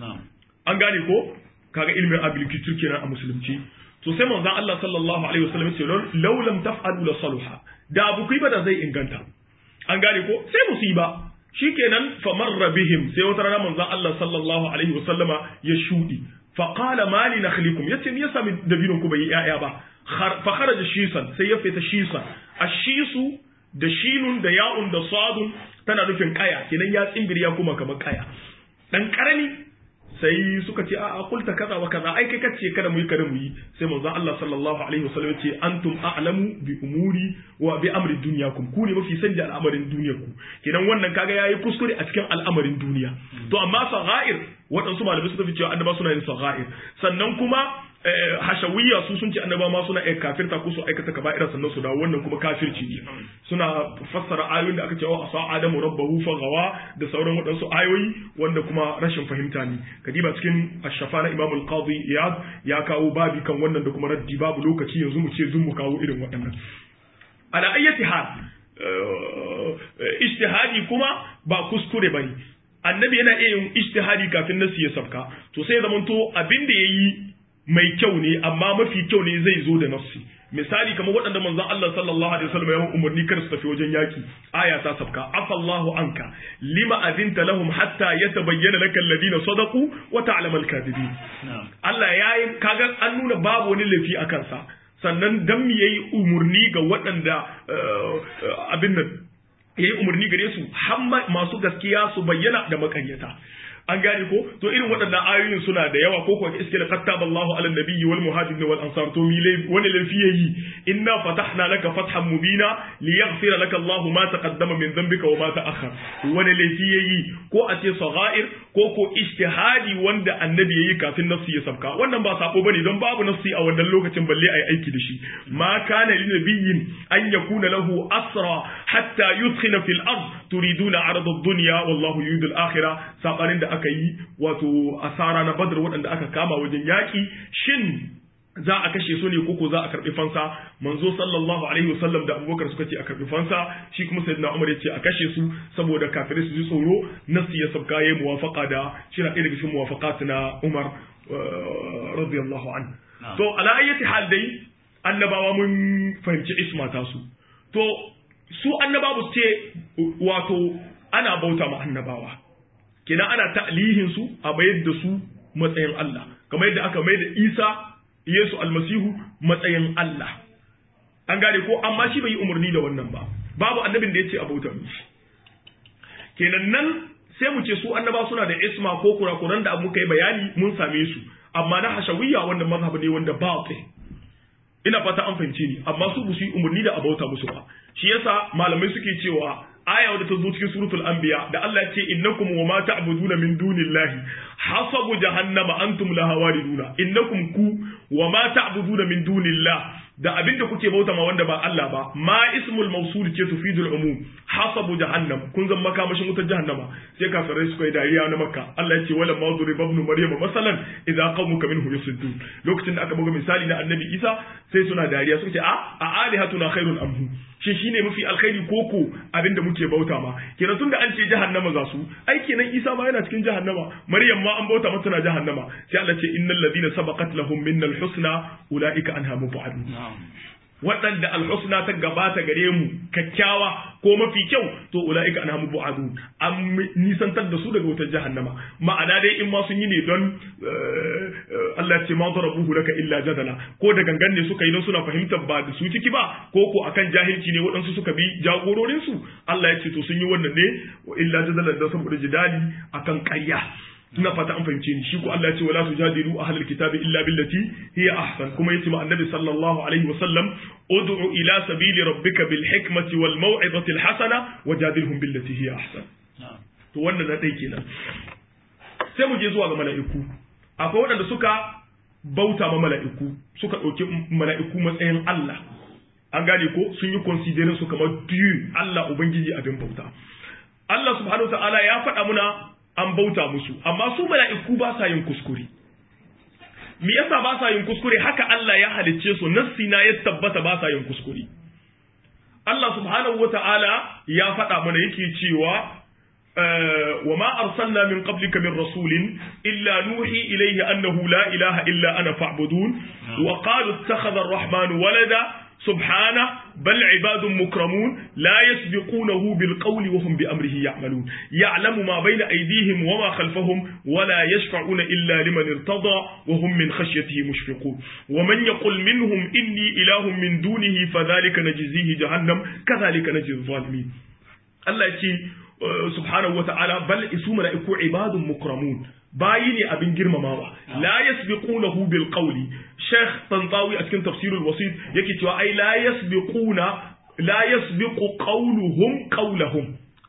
an gane ko kaga ilmin agriculture kenan a musulunci to sai manzon Allah sallallahu alaihi wasallam ya ce law lam taf'alu la saluha da abu kai ba da zai inganta an gane ko sai musiba shikenan famarra bihim sai wata rana manzon Allah sallallahu alaihi wasallama ya shudi fa qala ma li nakhlikum yace me yasa dabinin ku bai yaya ba fa kharaja shisan sai ya fita shisan ashisu da shinun da ya'un da sadun tana nufin kaya kenan ya tsimbiri ya kuma kamar kaya dan karami sai suka ce a kulta kaza wa kaza ai kai kace kada mu yi kada mu yi sai manzon Allah sallallahu alaihi wasallam ce antum a'lamu bi umuri wa bi amri dunyakum ku ne mafi sani da al'amarin duniyar ku kenan wannan kaga yayi kuskure a cikin al'amarin duniya to amma saghair waɗansu malamai suka fi cewa annaba suna yin saghair sannan kuma hashawiyya su sun ce annaba ma suna iya kafirta ko su aikata kaba'ira sannan su dawo wannan kuma kafirci ne suna fassara ayoyin da aka ce wa asa adamu rabbahu fa gawa da sauran waɗansu ayoyi wanda kuma rashin fahimta ne kadiba cikin ashafa na imam al-qadi iyad ya kawo babi kan wannan da kuma raddi babu lokaci yanzu mu ce zun mu kawo irin waɗannan ala ayyati hal ijtihadi kuma ba kuskure bane annabi yana iya yin ijtihadi kafin nasi ya sabka to sai ya zamanto abin da yayi mai kyau ne amma mafi kyau ne zai zo da nafsi misali kamar waɗanda manzon Allah sallallahu alaihi wasallam ya umarni kar su tafi wajen yaki aya ta sabka afallahu anka lima azinta lahum hatta yatabayyana laka alladhina sadaqu wa ta'lamu al-kadhibin Allah ya yi kaga an nuna babu wani laifi a kansa sannan dan me yayi umurni ga waɗanda abin nan yayi umarni gare su har masu gaskiya su bayyana da makaryata an gane ko to irin waɗannan ayoyin suna da yawa ko kuwa iske da kattaba Allahu ala nabiyyi wal muhajirin wal ansar to mi wani laifi yayi inna fatahna laka fathan mubina liyaghfira laka Allahu ma taqaddama min dhanbika wa ma ta'akhkhar wani laifi yayi ko a ce saghair ko ko ijtihadi wanda annabi yayi kafin nafsi ya sabka wannan ba sako bane don babu nafsi a wannan lokacin balle ai aiki da shi ma kana lin nabiyyin an yakuna lahu asra hatta yudkhina fil ard turiduna arda ad-dunya wallahu yuridu al-akhirah sabanin da aka yi wato asara na badar waɗanda aka kama wajen yaƙi shin za a kashe su ne koko za a karɓi fansa manzo sallallahu alaihi wasallam da abubakar suka ce a karɓi fansa shi kuma sayyidina umar ya ce a kashe su saboda kafirai su ji tsoro nasi ya sabka yayi muwafaqa da shi na ɗaya daga cikin muwafaqat na umar radiyallahu an to ala ayyati hal dai annabawa mun fahimci isma ta su to su annabawa su ce wato ana bauta ma annabawa kenan ana ta'lihin su a mayar da su matsayin Allah kamar yadda aka mayar da Isa Yesu almasihu matsayin Allah an gane ko amma shi bai yi umarni da wannan ba babu annabin da ya ce a bauta mishi kenan nan sai mu ce su annaba suna da isma ko kurakuran da muka yi bayani mun same su amma na hashawiyya wanda mazhab ne wanda ba ina fata an fahimce ni amma su bu su yi umarni da abauta musu ba shi yasa malamai suke cewa aya wadda ta zo cikin suratul anbiya da Allah ya ce innakum wa ma ta'buduna min dunillahi hasabu jahannama antum laha wariduna innakum ku wa ma ta'buduna min dunillah da abinda kuke bauta ma wanda ba Allah ba ma ismul mawsul ce tufidul umum hasabu jahannam kun zan makamashin wutar jahannama sai kafirai suka yi dariya na makka Allah ya ce wala ma duriba ibn maryama masalan idza qaumuka minhu yasuddun lokacin da aka buga misali na annabi Isa sai suna dariya suka ce a a alihatuna khairun amhu shi shine mafi alkhairi koko abinda muke bauta ma kenan tunda an ce jahannama za su ai kenan Isa ma yana cikin jahannama Maryam ma an bauta mata na jahannama sai Allah ce innal ladina sabaqat lahum minnal husna ulaika anha mubadun waɗanda alhusna ta gabata gare mu kyakkyawa ko mafi kyau to ula'ika anhamu bu'adu an nisantar da su daga wutar jahannama ma'ana dai in ma sun yi ne don Allah ce ma darabuhu laka illa jadala ko da gangan ne suka yi don suna fahimtar ba da su ciki ba ko ko akan jahilci ne waɗansu suka bi jagororin su Allah ya ce to sun yi wannan ne illa jadala da saboda jidali akan ƙarya ina fata an fahimce ni shi ko Allah ya ce wala tujadilu ahlul kitabi illa billati hiya ahsan kuma yace ma annabi sallallahu alaihi wa sallam ud'u ila sabili rabbika bil hikmati wal maw'izati al hasana wajadilhum billati hiya ahsan to wannan na dai kenan sai mu je zuwa ga mala'iku akwai waɗanda suka bauta ma mala'iku suka ɗauki mala'iku matsayin Allah an gane ko sun yi considering su kamar diyu Allah ubangiji abin bauta Allah subhanahu wa ta'ala ya faɗa muna an bauta musu amma su mala'iku ba sa yin kuskure me yasa ba sa yin kuskure haka Allah ya halicce su nassi na ya tabbata ba sa yin kuskure Allah subhanahu wata'ala ya faɗa mana yake cewa wa ma arsalna min qablika min rasulin illa nuhi ilayhi annahu la ilaha illa ana fa'budun wa qalu ittakhadha ar-rahmanu walada سبحانه بل عباد مكرمون لا يسبقونه بالقول وهم بأمره يعملون يعلم ما بين أيديهم وما خلفهم ولا يشفعون إلا لمن ارتضى وهم من خشيته مشفقون ومن يقل منهم إني إله من دونه فذلك نجزيه جهنم كذلك نجزي الظالمين الله يقول سبحانه وتعالى بل اسم ملائكة عباد مكرمون bayi ne abin girmamawa la yasbiqunahu bil qawli sheikh tantawi a cikin tafsirul wasit yake cewa ai la yasbiquna la yasbiqu qawluhum qawlahum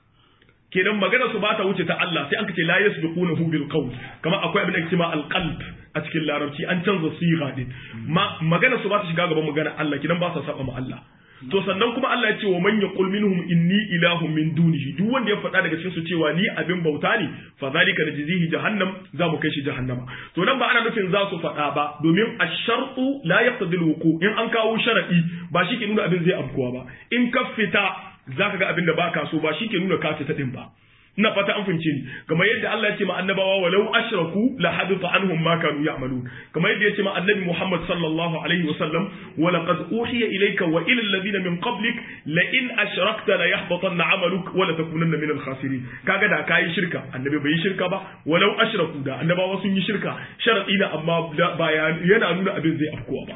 kenan magana su bata wuce ta Allah sai an ce la yasbiqunahu bil qawl kamar akwai abin da ake cewa al qalb a cikin larabci an canza siga din magana su bata shiga gaban magana Allah kenan ba sa saba ma Allah to sannan kuma Allah ya ce wa man yaqul minhum inni ilahun min dunihi duk wanda ya faɗa daga cikin su cewa ni abin bauta ne fa zalika najzihi jahannam za mu kai shi jahannama to nan ba ana nufin za su faɗa ba domin ash-shartu la yaqtadi al-wuqu in an kawo sharadi ba shi ke nuna abin zai afkuwa ba in ka fita zaka ga abin da baka so ba shi ke nuna ka fita din ba ina fata an fahimce ni kamar yadda Allah ya ce ma annabawa walau ashraku la hadita anhum ma kanu ya'malun kamar yadda ya ce ma annabi Muhammad sallallahu alaihi wa sallam wa laqad uhiya ilayka wa ila alladhina min qablik la in ashrakta la yahbatanna 'amaluk wa la takunanna min al-khasirin kaga da kai shirka annabi bai yi shirka ba walau ashraku da annabawa sun yi shirka sharadi na amma ba yana nuna abin zai afkuwa ba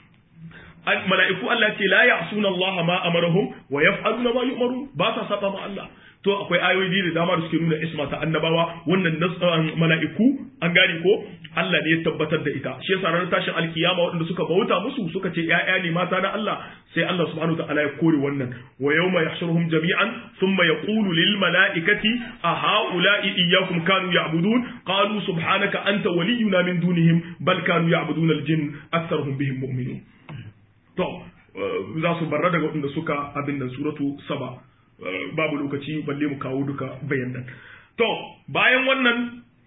mala'iku Allah ce la ya'suna Allah ma amarahum wa yaf'aluna ma yu'marun ba sa saba ma Allah to akwai ayoyi da dama da suke nuna isma ta annabawa wannan mala'iku an gane ko Allah ne ya tabbatar da ita shi yasa ranar tashin alkiyama waɗanda suka bauta musu suka ce ƴaƴa ne mata na Allah sai Allah subhanahu wa ta'ala ya kore wannan wa yawma yahshuruhum jami'an thumma yaqulu lil mala'ikati a ha'ula'i iyyakum kanu ya'budun qalu subhanaka anta waliyuna min dunihim bal kanu ya'buduna al-jinn aktharuhum bihim mu'minun to za su barra daga waɗanda suka abin da suratu saba babu lokaci balle mu kawo duka bayanan to bayan wannan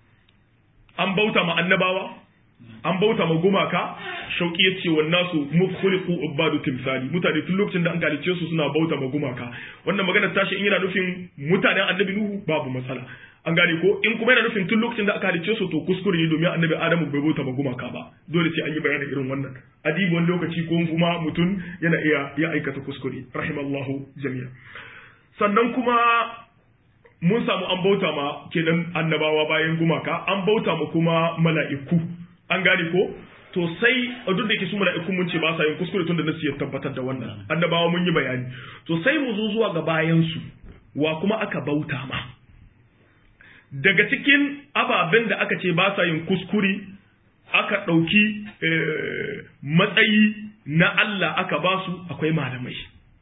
an bauta ma annabawa an bauta ma gumaka shauki ya ce wannan su mukhuliqu ubadu timsali mutane tun lokacin da an galice su suna bauta ma gumaka wannan magana tashi in yana nufin mutanen annabi nuhu babu matsala an gane ko in kuma yana nufin tun lokacin da aka halice su to kuskure ne domin annabi adamu bai bauta ma gumaka ba dole sai an yi bayanin irin wannan adibi wani lokaci ko kuma mutum yana iya ya aikata kuskure rahimallahu jami'a sannan kuma mun samu an bauta ma kenan annabawa bayan gumaka an bauta ma kuma mala'iku an gane ko to sai duk da yake su mala'iku mun ce ba sa yin kuskure tun da nasu ya tabbatar da wannan annabawa mun yi bayani to sai mu zo zuwa ga bayan su wa kuma aka bauta ma daga cikin ababen da aka ce ba sa yin kuskure aka ɗauki matsayi na Allah aka ba su akwai malamai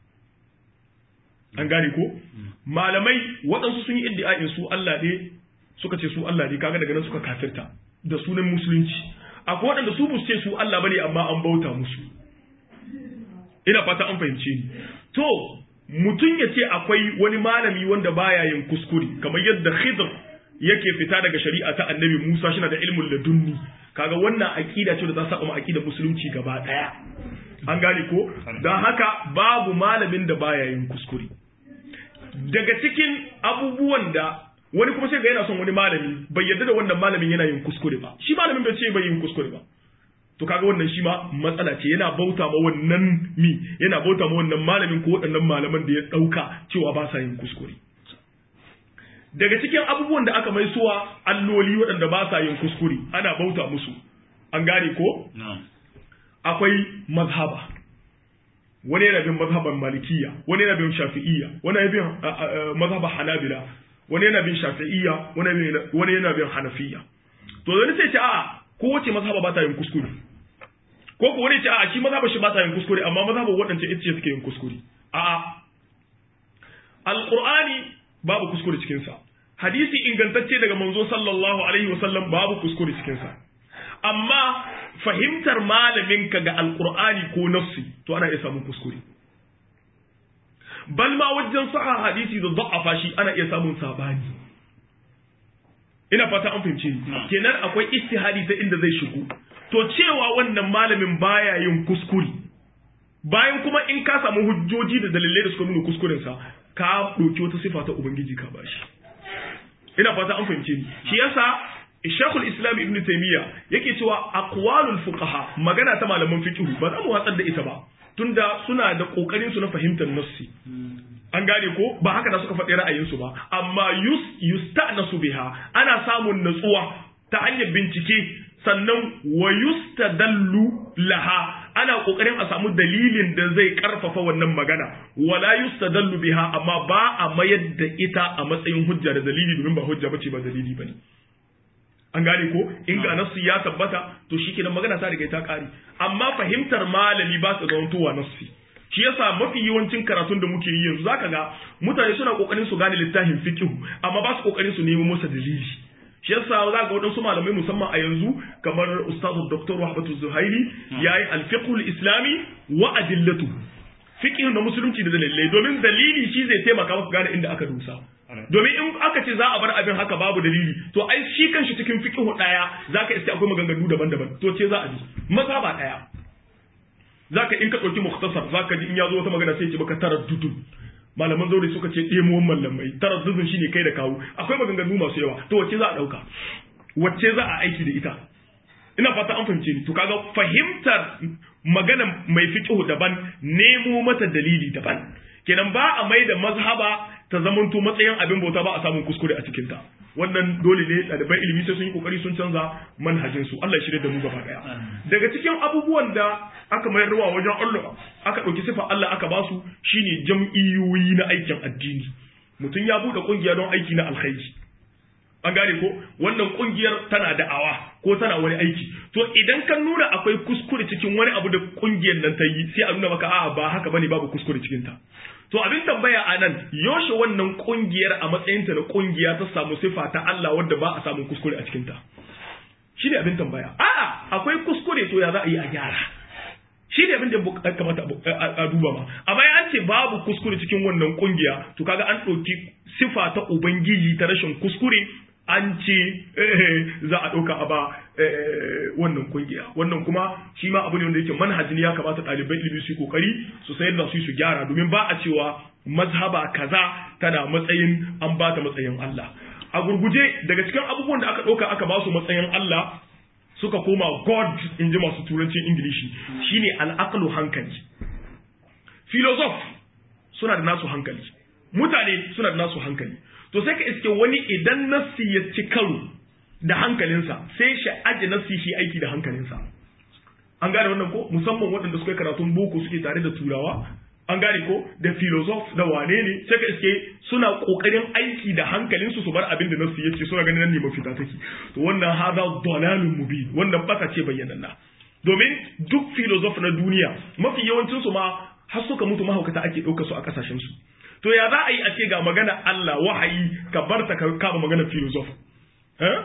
an gane ko malamai waɗansu sun yi iddia'in su Allah ne suka ce su Allah ne kaga daga nan suka kafirta da sunan musulunci akwai waɗanda su bu ce su Allah bane amma an bauta musu ina fata an fahimce ni to mutum ya ce akwai wani malami wanda baya yin kuskure kamar yadda Khidr yake fita daga shari'a ta Annabi Musa shi da ilmul ladunni kaga wannan aqida ce da za saba ma aqidar musulunci gaba daya an gane ko dan haka babu malamin da baya yin kuskure daga cikin abubuwan da wani kuma sai ga yana son wani malami bai yarda da wannan malamin yana yin kuskure ba shi malamin bai ce bai yin kuskure ba to kaga wannan shi ma matsala ce yana bauta ma wannan mi yana bauta ma wannan malamin ko waɗannan malaman da ya ɗauka cewa ba sa yin kuskure daga cikin abubuwan da aka mai suwa alloli waɗanda ba sa yin kuskure ana bauta musu an gane ko akwai mazhaba wani yana bin mazhaban malikiya wani yana bin shafi'iyya wani yana bin mazhaban hanabila wani yana bin shafi'iyya wani yana bin hanafiya to wani sai ce a kowace mazhaba ba ta yin kuskure ko ko wani ce a shi mazhaba shi ba ta yin kuskure amma mazhaba waɗance ita ce suke yin kuskure a a alqur'ani babu kuskure cikin sa hadisi ingantacce daga manzo sallallahu alaihi wasallam babu kuskure cikin sa amma fahimtar malamin ka ga alqur'ani ko nafsi to ana iya samun kuskure bal ma wajen saha hadisi da da'afa shi ana iya samun sabani ina fata an fahimce ni kenan akwai istihadi ta inda zai shigo to cewa wannan malamin baya yin kuskure bayan kuma in ka samu hujjoji da dalilai da suka nuna kuskuren sa ka ɗauki wata sifa ta ubangiji ka bashi ina fata an fahimce ni shi yasa Sheikhul Islam Ibn Taymiyyah yake cewa aqwalul fuqaha magana ta malaman fiqh ba za mu watsar da ita ba tunda suna da kokarin su na fahimtar nassi an gane ko ba haka da suka faɗi ra'ayinsu ba amma yus yusta'nasu biha ana samun natsuwa ta hanyar bincike sannan wa yustadallu laha ana kokarin a samu dalilin da zai karfafa wannan magana wala yustadallu biha amma ba a mayar da ita a matsayin hujja da dalili domin ba hujja bace ba dalili bane an gane ko in ga nasu ya tabbata to shikenan magana ta riga ta kare amma fahimtar malami ba su zamantowa nasu shi yasa mafi yawancin karatun da muke yi yanzu zaka ga mutane suna kokarin su gane littafin fiqh amma ba su kokarin su nemo masa dalili shi yasa za ga waɗansu malamai musamman a yanzu kamar ustazu dr wahbatu zuhairi yayi al-fiqh al-islami wa adillatu fiqh na musulunci da dalilai domin dalili shi zai taimaka maka gane inda aka dusa domin in aka ce za a bar abin haka babu dalili to ai shi kanshi cikin fiqh daya zaka iske akwai maganganu daban-daban to ce za a bi maza ba daya zaka in ka dauki mukhtasar zaka ji in ya zo wata magana sai ce maka taraddudun malaman zaure suka ce ɗemuwan mallamai taraddudun shine kai da kawo akwai maganganu masu yawa to wacce za a dauka wacce za a aiki da ita ina fata an fahimce ni to kaga fahimtar magana mai fiqh daban nemo mata dalili daban kenan ba a mai da mazhaba ta zamanto matsayin abin bauta ba a samun kuskure a cikin ta wannan dole ne ɗaliban ilimi sai sun yi kokari sun canza manhajin su Allah ya shirya da mu gaba daya daga cikin abubuwan da aka mayar ruwa wajen Allah aka ɗauki sifa Allah aka basu shine jam'iyyoyi na aikin addini mutum ya buɗe kungiya don aiki na alkhairi an gane ko wannan kungiyar tana da'awa ko tana wani aiki to idan ka nuna akwai kuskure cikin wani abu da kungiyar nan ta yi sai a nuna maka a'a ba haka bane babu kuskure cikin ta to abin tambaya a nan yaushe wannan kungiyar a matsayinta na kungiya ta samu sifa ta Allah wadda ba a samun kuskure a cikinta shi ne abin tambaya a'a akwai kuskure to ya za a yi a gyara shi ne abin da kamata a duba ma amma an ce babu kuskure cikin wannan kungiya to kaga an ɗauki sifa ta ubangiji ta rashin kuskure an ce za a ɗauka a ba wannan kungiya wannan kuma shi ma abu ne wanda yake manhajin ya kamata ɗaliban ilimi su yi kokari su sayar da su su gyara domin ba a cewa mazhaba kaza tana matsayin an ba ta matsayin Allah a gurguje daga cikin abubuwan da aka ɗauka aka ba su matsayin Allah suka koma God in ji masu turancin Ingilishi shine al'aqlu hankali philosoph suna da nasu hankali mutane suna da nasu hankali to sai ka iske wani idan nassi ya ci karo da hankalinsa sai shi aje nassi shi aiki da hankalinsa an gane wannan ko musamman waɗanda suka yi karatun boko suke tare da turawa an gane ko da philosoph da wane ne sai ka iske suna kokarin aiki da hankalin su su bar abin da nasu yace suna ganin nan ne mafita take to wannan hada dalalun mubin wannan baka ce bayyananna domin duk philosoph na duniya mafi yawancin su ma har suka mutu mahaukata ake ɗauka su a kasashen su to ya za a yi a ce ga magana Allah wahayi ka bar ta ka kama magana philosoph eh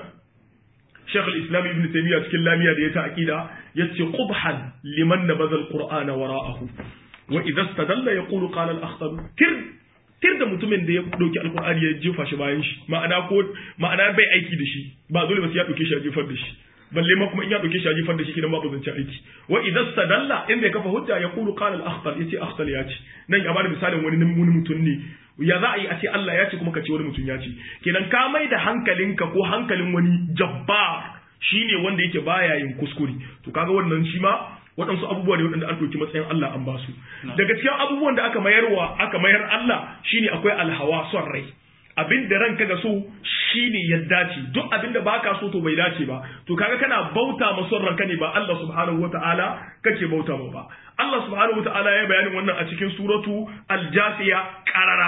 Sheikh al-Islam Ibn Taymiyyah cikin lamiya da ya ta aqida yace qubhan liman nabadha al-Qur'ana wara'ahu wa idza istadalla yaqulu qala al-akhtar tir tir da mutumin da ya dauki alqur'ani ya jefa shi bayan shi ma'ana ko ma'ana bai aiki da shi ba dole ba sai ya dauke shi ya jefar da shi balle ma kuma in ya dauke shi ya jefar da shi kidan babu zance aiki wa idza istadalla in bai kafa hujja yaqulu qala al-akhtar yace akhtar ya ce nan ya bada misalin wani wani mutum ne ya za a yi a ce Allah ya ce kuma ka ce wani mutum ya ce kenan ka mai da hankalinka ko hankalin wani jabbar shine wanda yake baya yin kuskure to kaga wannan shi ma waɗansu abubuwa ne waɗanda an ɗauki matsayin Allah an ba su daga cikin abubuwan da aka mayarwa aka mayar Allah shine akwai alhawa son rai abin da ranka ga so shine ya dace duk abin da baka so to bai dace ba to kaga kana bauta ma son ranka ne ba Allah subhanahu wataala kake bauta ma ba Allah subhanahu wataala ya bayanin wannan a cikin suratu al-jasiya qarara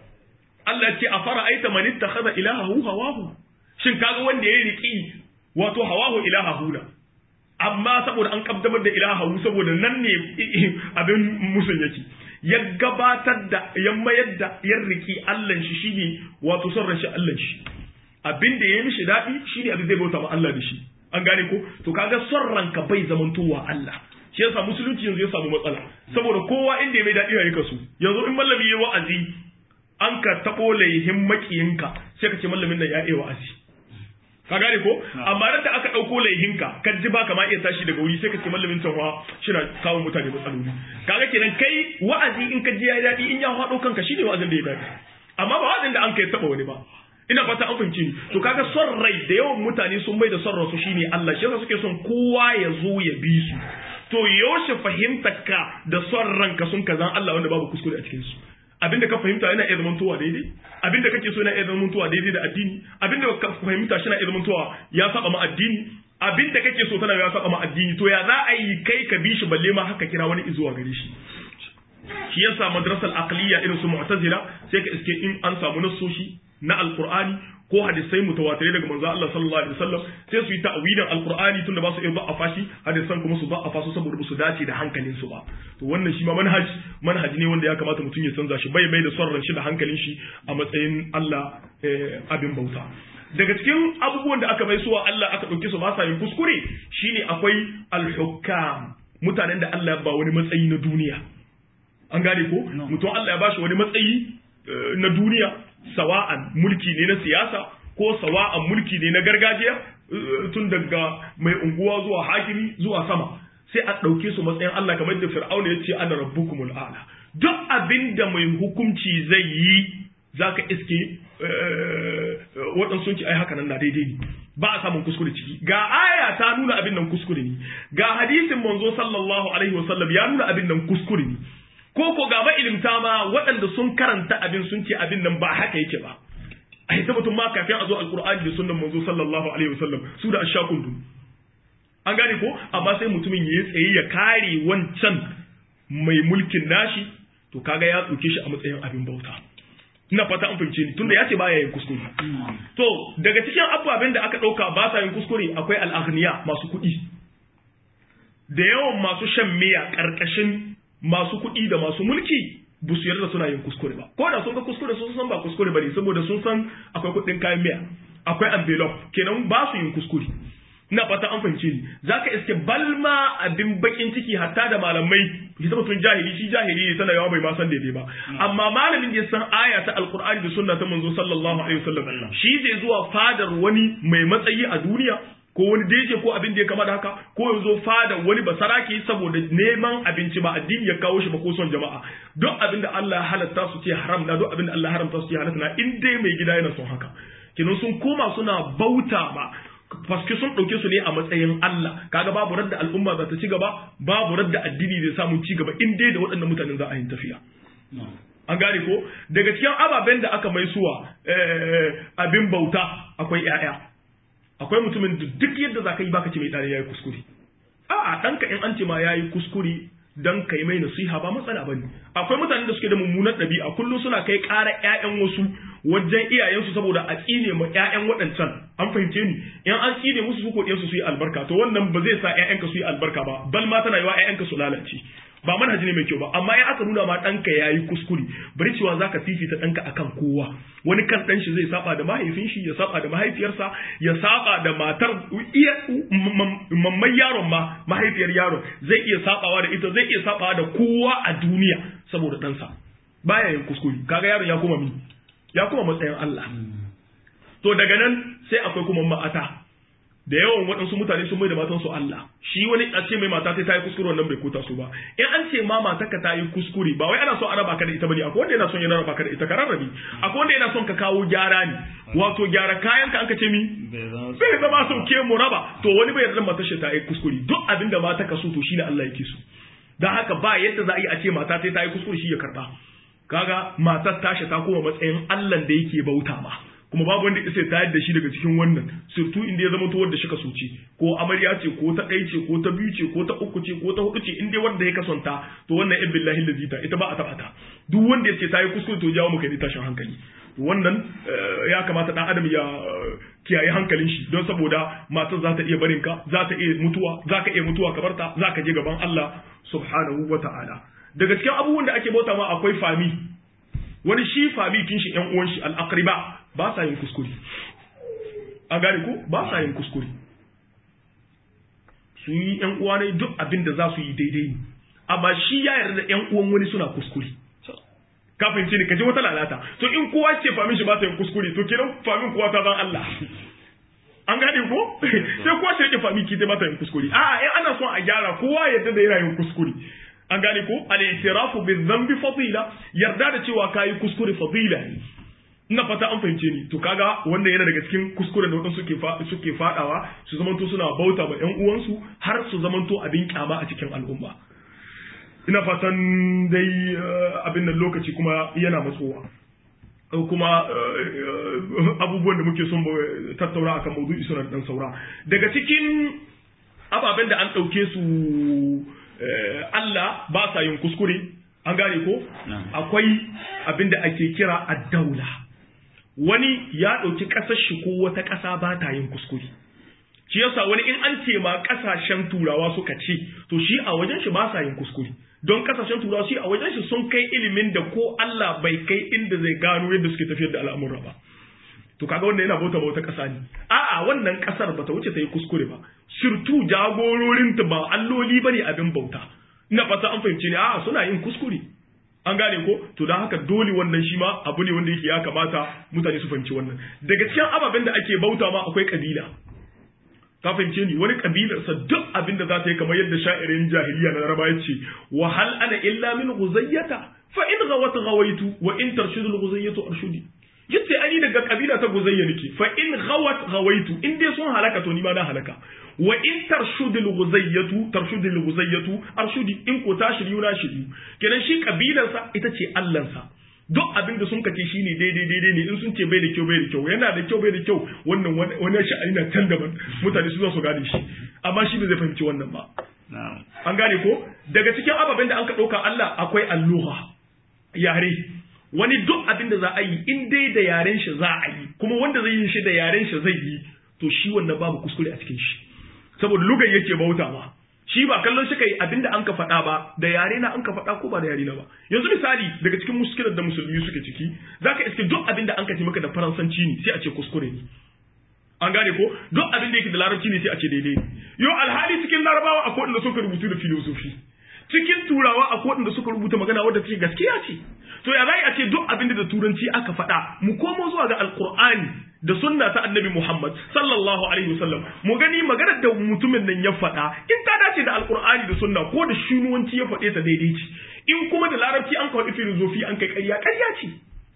Allah ce a fara aita man ittakhadha ilahahu hawahu shin kaga wanda ya riki wato hawahu ilahahu na amma saboda an kaddamar da ilahahu saboda nan ne abin musun yake ya gabatar da ya mayar da ya riki Allah shi shine wato son rashin Allah shi abin da ya mishi daɗi shine abin zai bauta ma Allah da shi an gane ko to kaga son ranka bai zamantowa Allah shi yasa musulunci yanzu ya samu matsala saboda kowa inda ya mai daɗi ya kasu yanzu in mallami ya wa'azi an ka taɓo laihin makiyinka sai ka ce mallamin nan ya iya wa'azi ka gane ko amma da aka ɗauko laihinka ka ji ba kama iya tashi daga wuri sai ka ce mallamin tanwa shina kawo mutane matsaloli kaga kenan kai wa'azi in ka ji ya daɗi in ya haɗo kanka shine wa'azin da ya daɗi amma ba wa'azin da an kai taɓa wani ba ina fata an fahimci to kaga son rai da yawan mutane sun mai da son ransu shine Allah shi yasa suke son kowa ya zo ya bi su to yaushe fahimtar ka da son ranka sun kazan Allah wanda babu kuskure a cikin su abinda ka fahimta yana iya zamantowa daidai abinda kake so yana iya zamantowa daidai da addini abinda ka fahimta shi na iya zamantowa ya saba ma addini abinda kake so tana ya saba ma addini to ya za a yi kai ka bi shi balle ma haka kira wani izuwa gare shi shi yasa madrasal aqliya irin su mu'tazila sai ka iske in an samu nassoshi na alqur'ani ko hadisai mutawatirai daga manzo Allah sallallahu alaihi wasallam sai su yi ta'wilin alqur'ani tunda ba su iya ba'afa shi hadisan kuma su ba'afa su saboda su dace da hankalin su ba to wannan shi ma manhaj manhaji ne wanda ya kamata mutum ya canza shi bai mai da son ran shi da hankalin shi a matsayin Allah abin bauta daga cikin abubuwan da aka mai suwa Allah aka ɗauke su ba sa yin kuskure shine akwai al-hukam mutanen da Allah ya ba wani matsayi na duniya an gane ko mutum Allah ya bashi wani matsayi na duniya sawa'an mulki ne na siyasa ko sawa'an mulki ne na gargajiya tun daga mai unguwa zuwa hakimi zuwa sama sai a ɗauke su matsayin Allah kamar da Fir'auna ya ce ana rabbukumul a'la duk abin da mai hukunci zai yi zaka iske waɗansu ki ai haka nan na daidai ne ba a samun kuskure ciki ga aya ta nuna abin nan kuskure ne ga hadisin manzo sallallahu alaihi wasallam ya nuna abin nan kuskure ne ko ko ga ilimta ma waɗanda sun karanta abin sun ce abin nan ba haka yake ba a ita mutum ma kafin a zo alkur'ani da sunnan manzo sallallahu alaihi wasallam su da ashakun dun an gane ko amma sai mutumin ya tsaye ya kare wancan mai mulkin nashi to kaga ya tsoke shi a matsayin abin bauta ina fata an fahimce ni tunda ya ce baya yin kuskure to daga cikin ababen da aka ɗauka ba sa yin kuskure akwai al'aghniya masu kuɗi da yawan masu shan miya ƙarƙashin masu kuɗi da masu mulki ba su yarda suna yin kuskure ba ko da sun ga kuskure sun san ba kuskure ba ne saboda sun san akwai kuɗin kayan miya akwai envelope kenan ba su yin kuskure ina fata an fahimce ni zaka iske balma abin bakin ciki hatta da malamai shi ta mutum jahili shi jahili ne tana yawa bai ma san daidai ba amma malamin da ya san aya ta alqur'ani da sunna ta manzo sallallahu alaihi wasallam shi zai zuwa fadar wani mai matsayi a duniya ko wani deje ko abin da ya kama da haka ko ya zo fada wani basaraki saboda neman abinci ba addini ya kawo shi ba ko son jama'a duk abin da Allah halatta su ce haram na duk abin da Allah haramta su ce halatta na in dai mai gida yana son haka kinan sun koma suna bauta ba paske sun ɗauke su ne a matsayin Allah kaga babu radda al'umma za ta ci gaba babu radda addini zai samu ci gaba in dai da waɗannan mutanen za a yi tafiya an gane ko daga cikin ababen da aka mai suwa abin bauta akwai 'ya'ya akwai mutumin da duk yadda za ka yi baka ce mai ɗari ya yi kuskure a'a ɗanka in an ce ma ya yi kuskure dan kai mai nasiha ba matsala bane akwai mutanen da suke da mummunar ɗabi'a kullum suna kai ƙara ƴaƴan wasu wajen iyayensu saboda a tsine ma ƴaƴan waɗancan an fahimce ni in an tsine musu su ko su su yi albarka to wannan ba zai sa ƴaƴanka su yi albarka ba bal ma tana yiwa ƴaƴanka su lalace ba manhaji ne mai kyau ba amma in aka nuna ma ɗanka ya yi kuskure bari cewa za ka fifita ɗanka akan kowa wani kan ɗan shi zai saba da mahaifin shi ya saba da mahaifiyarsa ya saba da matar iya mamman yaron ma mahaifiyar yaron zai iya sabawa da ita zai iya sabawa da kowa a duniya saboda ɗansa baya yin kuskure kaga yaron ya kuma mi ya kuma matsayin Allah to daga nan sai akwai kuma ma'ata da yawan waɗansu mutane sun mai da matansu Allah shi wani a ce mai mata ta yi kuskure wannan bai kota su ba in an ce ma mata ka ta yi kuskure ba wai ana son a raba ka da ita bane akwai wanda yana son ya raba ka da ita ka rarrabe akwai wanda yana son ka kawo gyara ne wato gyara kayan ka an ka ce mi bai zama sauke mu raba to wani bai yarda matar shi ta yi kuskure duk abin da mata ka so to shine Allah yake so dan haka ba yadda za a yi a ce mata ta yi kuskure shi ya karba kaga matar tashi ta koma matsayin Allah da yake bauta ma kuma babu wanda isa tayar da shi daga cikin wannan surtu inda ya zama to wanda shi ka soci ko amarya ce ko ta ɗai ce ko ta biyu ce ko ta uku ce ko ta hudu ce in dai wanda ya kasanta to wannan ibn billahi lazita ita ba a taba ta duk wanda ya ce ta yi kuskure to jawo maka ne tashin hankali wannan ya kamata dan adam ya kiyaye hankalin shi don saboda matar za ta iya barin ka za ta iya mutuwa za ka iya mutuwa ka barta za ka je gaban Allah subhanahu wa ta'ala daga cikin abubuwan da ake bauta ma akwai fami wani shi fami kin shi yan uwan shi al-aqriba ba sa yin kuskure a gane ko ba sa yin kuskure su yi yan uwa ne duk abin da za su yi daidai ne amma shi ya yarda da yan uwan wani suna kuskure ka fahimci ne ka ji wata lalata to in kowa ce famin shi ba ta yin kuskure to kenan famin kowa ta zan Allah an gane ko sai kowa ce yake famin ki ba ta yin kuskure a'a in ana son a gyara kowa yarda da yana yin kuskure an gane ko al-i'tirafu bi dhanbi fadila yarda da cewa kai kuskure fadila ne ina fata an fahimce ni to kaga wanda yana daga cikin kuskuren da wadansu suke suke fadawa su zamanto suna bauta ma ƴan uwansu har su zamanto abin kyama a cikin al'umma ina fatan dai abin nan lokaci kuma yana matsowa kuma abubuwan da muke son tattauna akan maudu'i suna dan saura daga cikin ababen da an ɗauke su Allah ba sa yin kuskure an gane ko akwai abin da ake kira addaula wani ya ɗauki ƙasar shi ko wata ƙasa ba ta yin kuskure shi yasa wani in an ce ma ƙasashen turawa suka ce to shi a wajen shi ba sa yin kuskure don ƙasashen turawa shi a wajen shi sun kai ilimin da ko Allah bai kai inda zai gano yadda suke tafiyar da al'amura ba to kaga wanda yana bauta bauta ƙasa ne a'a wannan ƙasar bata wuce ta yi kuskure ba surtu jagororinta ba alloli bane abin bauta ina fata an fahimci ne a'a suna yin kuskure an gane ko to don haka dole wannan shi ma abu ne wanda yake ya kamata mutane su fahimci wannan daga cikin ababen da ake bauta ma akwai kabila ka fahimce ni wani kabilarsa duk abin da za ta yi kamar yadda sha'irin jahiliya na laraba ya ce wa hal ana illa min guzayyata fa in ghawat ghawaitu wa in tarshudu al-ghuzayyatu arshudi yace ani daga kabila ta guzayya nake fa in ghawat ghawaitu in dai sun halaka to ni ma na halaka wa in tarshudu al-ghuzayyatu tarshudu al-ghuzayyatu arshudi in ko ta shiryu na shiryu kenan shi kabilarsa ita ce allansa duk abin da sun kace shine daidai daidai ne in sun ce bai da kyau bai da kyau yana da kyau bai da kyau wannan wani sha'ani na can daban mutane su za su gane shi amma shi bai zai fahimci wannan ba an gane ko daga cikin ababen da an ka ɗauka Allah akwai alluha yare wani duk abin da za a yi in dai da yaren shi za a yi kuma wanda zai yi shi da yaren shi zai yi to shi wannan babu kuskure a cikin shi saboda lugan yake bauta ma shi ba kallon shi kai abin da an ka faɗa ba da yare na an ka faɗa ko ba da yare na ba yanzu misali daga cikin muskilar da musulmi suke ciki zaka iske duk abin da an ka ce maka da faransanci ne sai a ce kuskure ne an gane ko duk abin da yake da larabci ne sai a ce daidai ne yo alhali cikin larabawa akwai wanda suka rubutu da filosofi cikin turawa akwai wanda suka rubuta magana wadda take gaskiya ce to ya zai a ce duk abin da turanci aka faɗa mu komo zuwa ga alkur'ani da sunna ta annabi Muhammad sallallahu alaihi wasallam mu gani maganar da mutumin nan ya faɗa in ta dace da alkur'ani da sunna ko da shinuwanci ya faɗe ta daidai ce in kuma da larabci an kawo filosofi an kai ƙarya ƙarya ce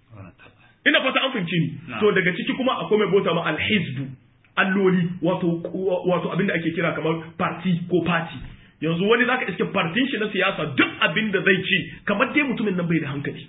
ina fata an fahimci ni to daga ciki kuma akwai mai bota ma alhizbu alloli wato wato abin da ake kira kamar party ko party yanzu wani zaka iske partin shi na siyasa duk abin da zai ci kamar dai mutumin nan bai da hankali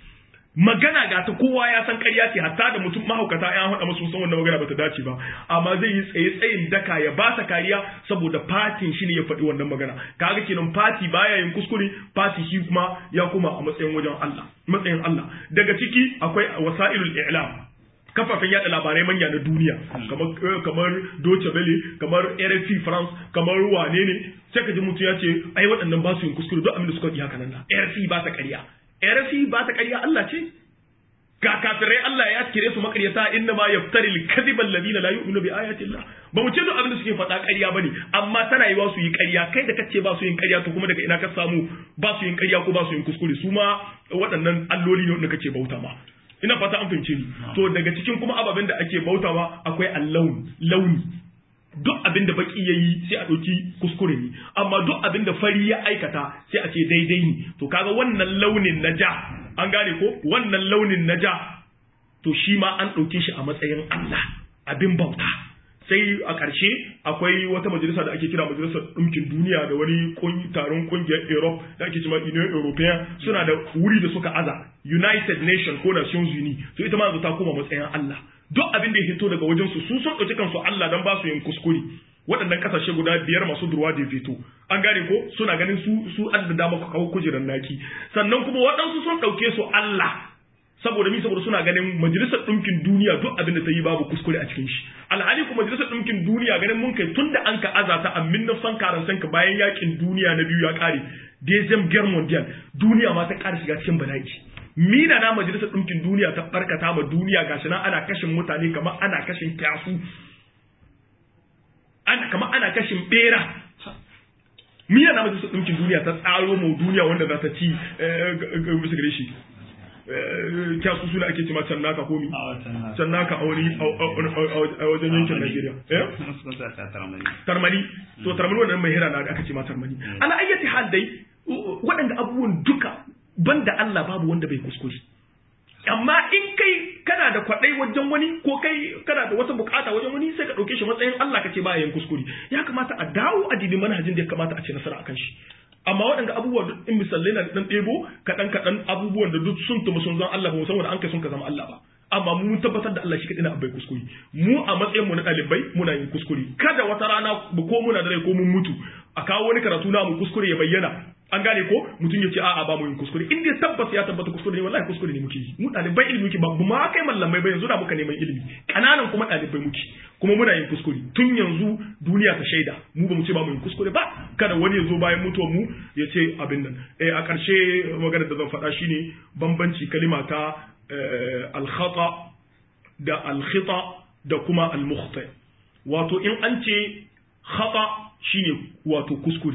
magana ga ta kowa ya san ƙarya ce hatta da mutum mahaukata ya haɗa masu san wannan magana bata dace ba amma zai yi tsaye tsayin daka ya ba sa kariya saboda fatin shi ne ya faɗi wannan magana kaga kenan fati baya yin kuskure fati shi kuma ya kuma a matsayin wajen Allah matsayin Allah daga ciki akwai wasailul i'lam kafafen yada labarai manya na duniya kamar kamar Deutsche Welle kamar RFI France kamar wane ne sai ka ji mutum ya ce ai waɗannan ba su yin kuskure duk abin da suka yi haka nan RFI ba ta ƙarya RFI ba ta ƙarya Allah ce ga kafirai Allah ya kire su makaryata inna ma yaftari al-kadhiba alladhina la yu'minu bi ayati Allah ba mu ce duk abin da suke faɗa ƙarya bane amma tana yiwa su yi ƙarya kai da kace ba su yin ƙarya to kuma daga ina ka samu ba su yin ƙarya ko ba su yin kuskure su ma waɗannan alloli ne wanda kake bauta ma ina fata an fahimce ni to daga cikin kuma ababen da ake bautawa akwai allaun launi duk abin da baki yayi sai a ɗauki kuskure ne amma duk abin da fari ya aikata sai a ce daidai ne to kaga wannan launin na ja an gane ko wannan launin na ja to shi ma an ɗauke shi a matsayin Allah abin bauta sai a ƙarshe akwai wata majalisa da ake kira majalisar ɗumkin duniya da wani taron ƙungiyar Europe da ake cewa Union European suna da wuri da suka aza United Nations ko Nations Unies to ita ma ta koma matsayin Allah duk abin da ya fito daga wajen su su sun ɗauki kansu Allah dan ba su yin kuskure waɗannan ƙasashe guda biyar masu durwa da fito an gane ko suna ganin su su adda dama ku kawo kujerar naki sannan kuma waɗansu sun ɗauke su Allah saboda mi saboda suna ganin majalisar ɗinkin duniya duk abin da ta yi babu kuskure a cikin shi alhali kuma majalisar ɗinkin duniya ganin mun kai tunda an ka azata a min san karan sanka bayan yakin duniya na biyu ya kare dezem guerre mondial duniya ma ta ƙara shiga cikin bala'i mina na majalisar ɗinkin duniya ta barkata ma duniya gashi nan ana kashin mutane kamar ana kashin kyasu ana kamar ana kashin bera mina na majalisar ɗinkin duniya ta tsaro mu duniya wanda za ta ci bisa gare shi kyasu suna ake cima can naka komi can naka a wani a wajen yankin Najeriya tarmani to tarmani wannan mai hira na aka ce ma tarmani ala ayyati hal dai waɗanda abubuwan duka banda Allah babu wanda bai kuskure amma in kai kana da kwaɗai wajen wani ko kai kana da wata bukata wajen wani sai ka ɗauke shi matsayin Allah kace ba yin kuskure ya kamata a dawo a dibi manhajin da ya kamata a ce nasara akan shi amma waɗanda abubuwa duk in misalai na dan ɗebo kaɗan kaɗan abubuwan da duk sun tumu sun zan Allah ba mu san wanda an kai sun ka zama Allah ba amma mun tabbatar da Allah shi kaɗai na abai kuskure mu a matsayin mu na ɗalibai muna yin kuskure kada wata rana ko muna da rai ko mun mutu a kawo wani karatu na mu kuskure ya bayyana an gane ko mutum ya ce a'a ba mu yin kuskure in dai tabbas ya tabbata kuskure ne wallahi kuskure ne muke yi mu ɗalibai ilimi muke ba ma kai mallamai ba yanzu da muka neman ilimi kananan kuma ɗalibai muke kuma muna yin kuskure tun yanzu duniya ta shaida mu ba mu ce ba mu yin kuskure ba kada wani ya zo bayan mutuwar mu ya ce abin nan eh a ƙarshe maganar da zan faɗa shine bambanci kalima ta al-khata da al-khita da kuma al-mukhta wato in an ce khata shine wato kuskure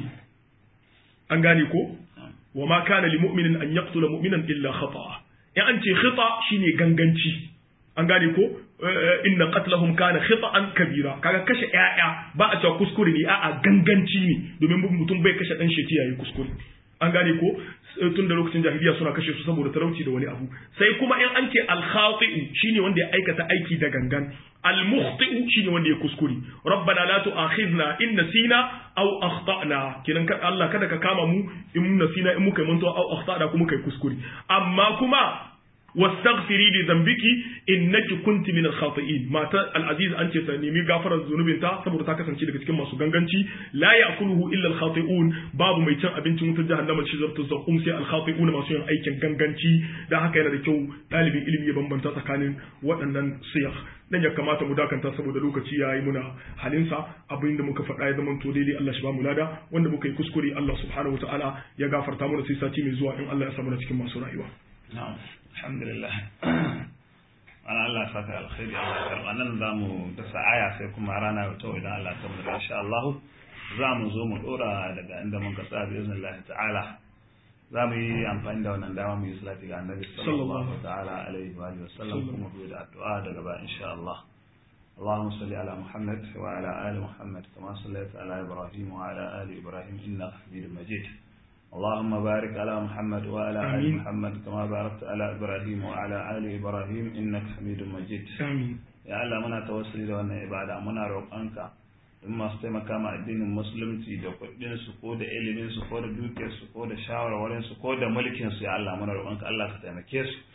an gane ko wa ma kana li mu'minin an yaqtula mu'minan illa khata'a in an ce khita shine ganganci an gane ko inna qatlahum kana khita'an kabira kaga kashe ƴaƴa ba a cewa kuskure ne a'a ganganci ne domin mutum bai kashe dan sheki yayi kuskure an gane ko tun da lokacin jahiliya suna kashe su saboda talauci da wani abu sai kuma in an ce al-khati'u shine wanda ya aikata aiki da gangan al-mukhti'u shine wanda ya kuskure rabbana la tu'akhidna in nasina aw akhtana kidan ka Allah kada ka kama mu in nasina in muka manto aw akhtana kuma kai kuskure amma kuma واستغفري لذنبك انك كنت من الخاطئين ماتا العزيز انت تنمي غفرت ذنوبinta saboda ta kasance daga cikin masu ganganci la ya'kuluhu illa al-khati'un babu mai cin abincin wutar jahannama shi zartu zakum sai al-khati'un masu yin aikin ganganci dan haka yana da kyau dalibin ilimi ya bambanta tsakanin waɗannan siyah dan ya kamata mu dakanta saboda lokaci yayi muna halinsa abin da muka faɗa ya zama to daidai Allah shi ba mu lada wanda muka yi kuskure Allah subhanahu wataala ya gafarta mana sai sati mai zuwa in Allah ya samu na cikin masu rayuwa na'am alhamdulillah ana Allah saka alkhairi Allah karɓa nan za mu dasa aya sai kuma rana ta idan Allah ta mu insha Allah za mu zo mu dora daga inda mun kasa bi iznillahi ta'ala za mu yi amfani da wannan dama mu yi salati ga annabi sallallahu ta'ala alaihi wa sallam kuma mu da addu'a daga ba insha Allah اللهم صل على محمد وعلى آل محمد كما صليت على إبراهيم وعلى آل إبراهيم إنك حميد مجيد اللهم بارك على محمد وعلى آل محمد كما باركت على إبراهيم وعلى آل إبراهيم إنك حميد مجيد آمين يا الله منا توسلي da wannan ibada muna roƙonka in masu taimaka ma addinin musulunci da kuɗin su ko da ilimin su ko da dukiyar su ko da shawarwarin su ko da mulkin su ya Allah muna roƙonka Allah ka taimake su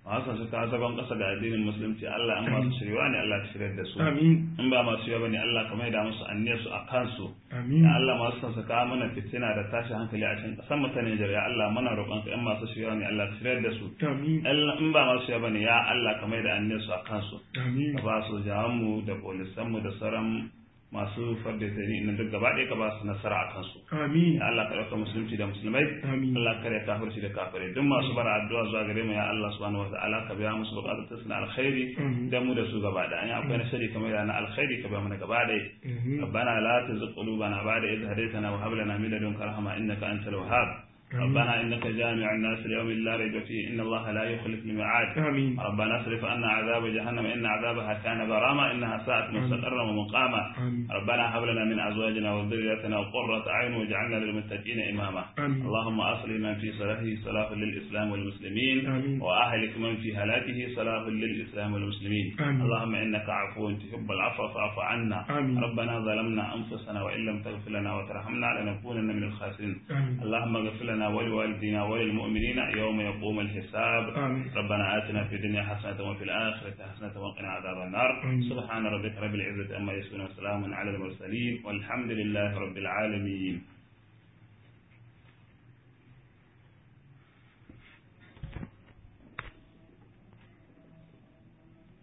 masu su ka zagon ƙasa da addinin musulunci Allah an masu shirya ne Allah ka shirya da su amin in ba masu shirya bane Allah ka maida musu anniyar su a kansu amin ya Allah masu son su kawo mana fitina da tashin hankali a cikin ƙasar mu ta Nijar ya Allah muna roƙon ka in masu shirya ne Allah ka shirya da su amin Allah in ba masu shirya bane ya Allah ka maida anniyar su a kansu amin ka ba su jawan mu da polisan mu da sauran masu fadda tari na duk gaba ɗaya ka ba su nasara a kansu amin ya Allah ka ɗauka musulunci da musulmai amin Allah kare kafirci da kafirai duk masu bara addu'a zuwa gare mu ya Allah subhanahu wa ta'ala ka biya musu bukatun su na alkhairi Amin. da mu da su gaba da an akwai na shari kamar yana alkhairi ka biya mana gaba da Mhm. ربنا لا تزغ قلوبنا بعد إذ هديتنا وهب لنا من لدنك رحمة إنك أنت الوهاب ربنا إنك جامع الناس ليوم لا ريب فيه إن الله لا يخلف الميعاد amin ربنا اصرف عنا عذاب جهنم إن عذابها كان غراما إنها ساءت مستقرا ومقاما آمين. ربنا هب لنا من أزواجنا وذرياتنا قرة أعين واجعلنا للمتقين إماما آمين. اللهم أصلح من في صلاحه صلاح للإسلام والمسلمين آمين. وأهلك من في هلاكه صلاح للإسلام والمسلمين آمين. اللهم إنك عفو تحب العفو فاعف عنا آمين. ربنا ظلمنا أنفسنا وإن لم تغفر لنا وترحمنا لنكونن من الخاسرين آمين. اللهم اغفر لنا ولوالدينا وللمؤمنين يوم يقوم الحساب آمين. ربنا آتنا في الدنيا حسنة وفي الآخرة حسنة وقنا عذاب النار آمين. سبحان ربك رب العزة أما يصفون وسلام على المرسلين والحمد لله رب العالمين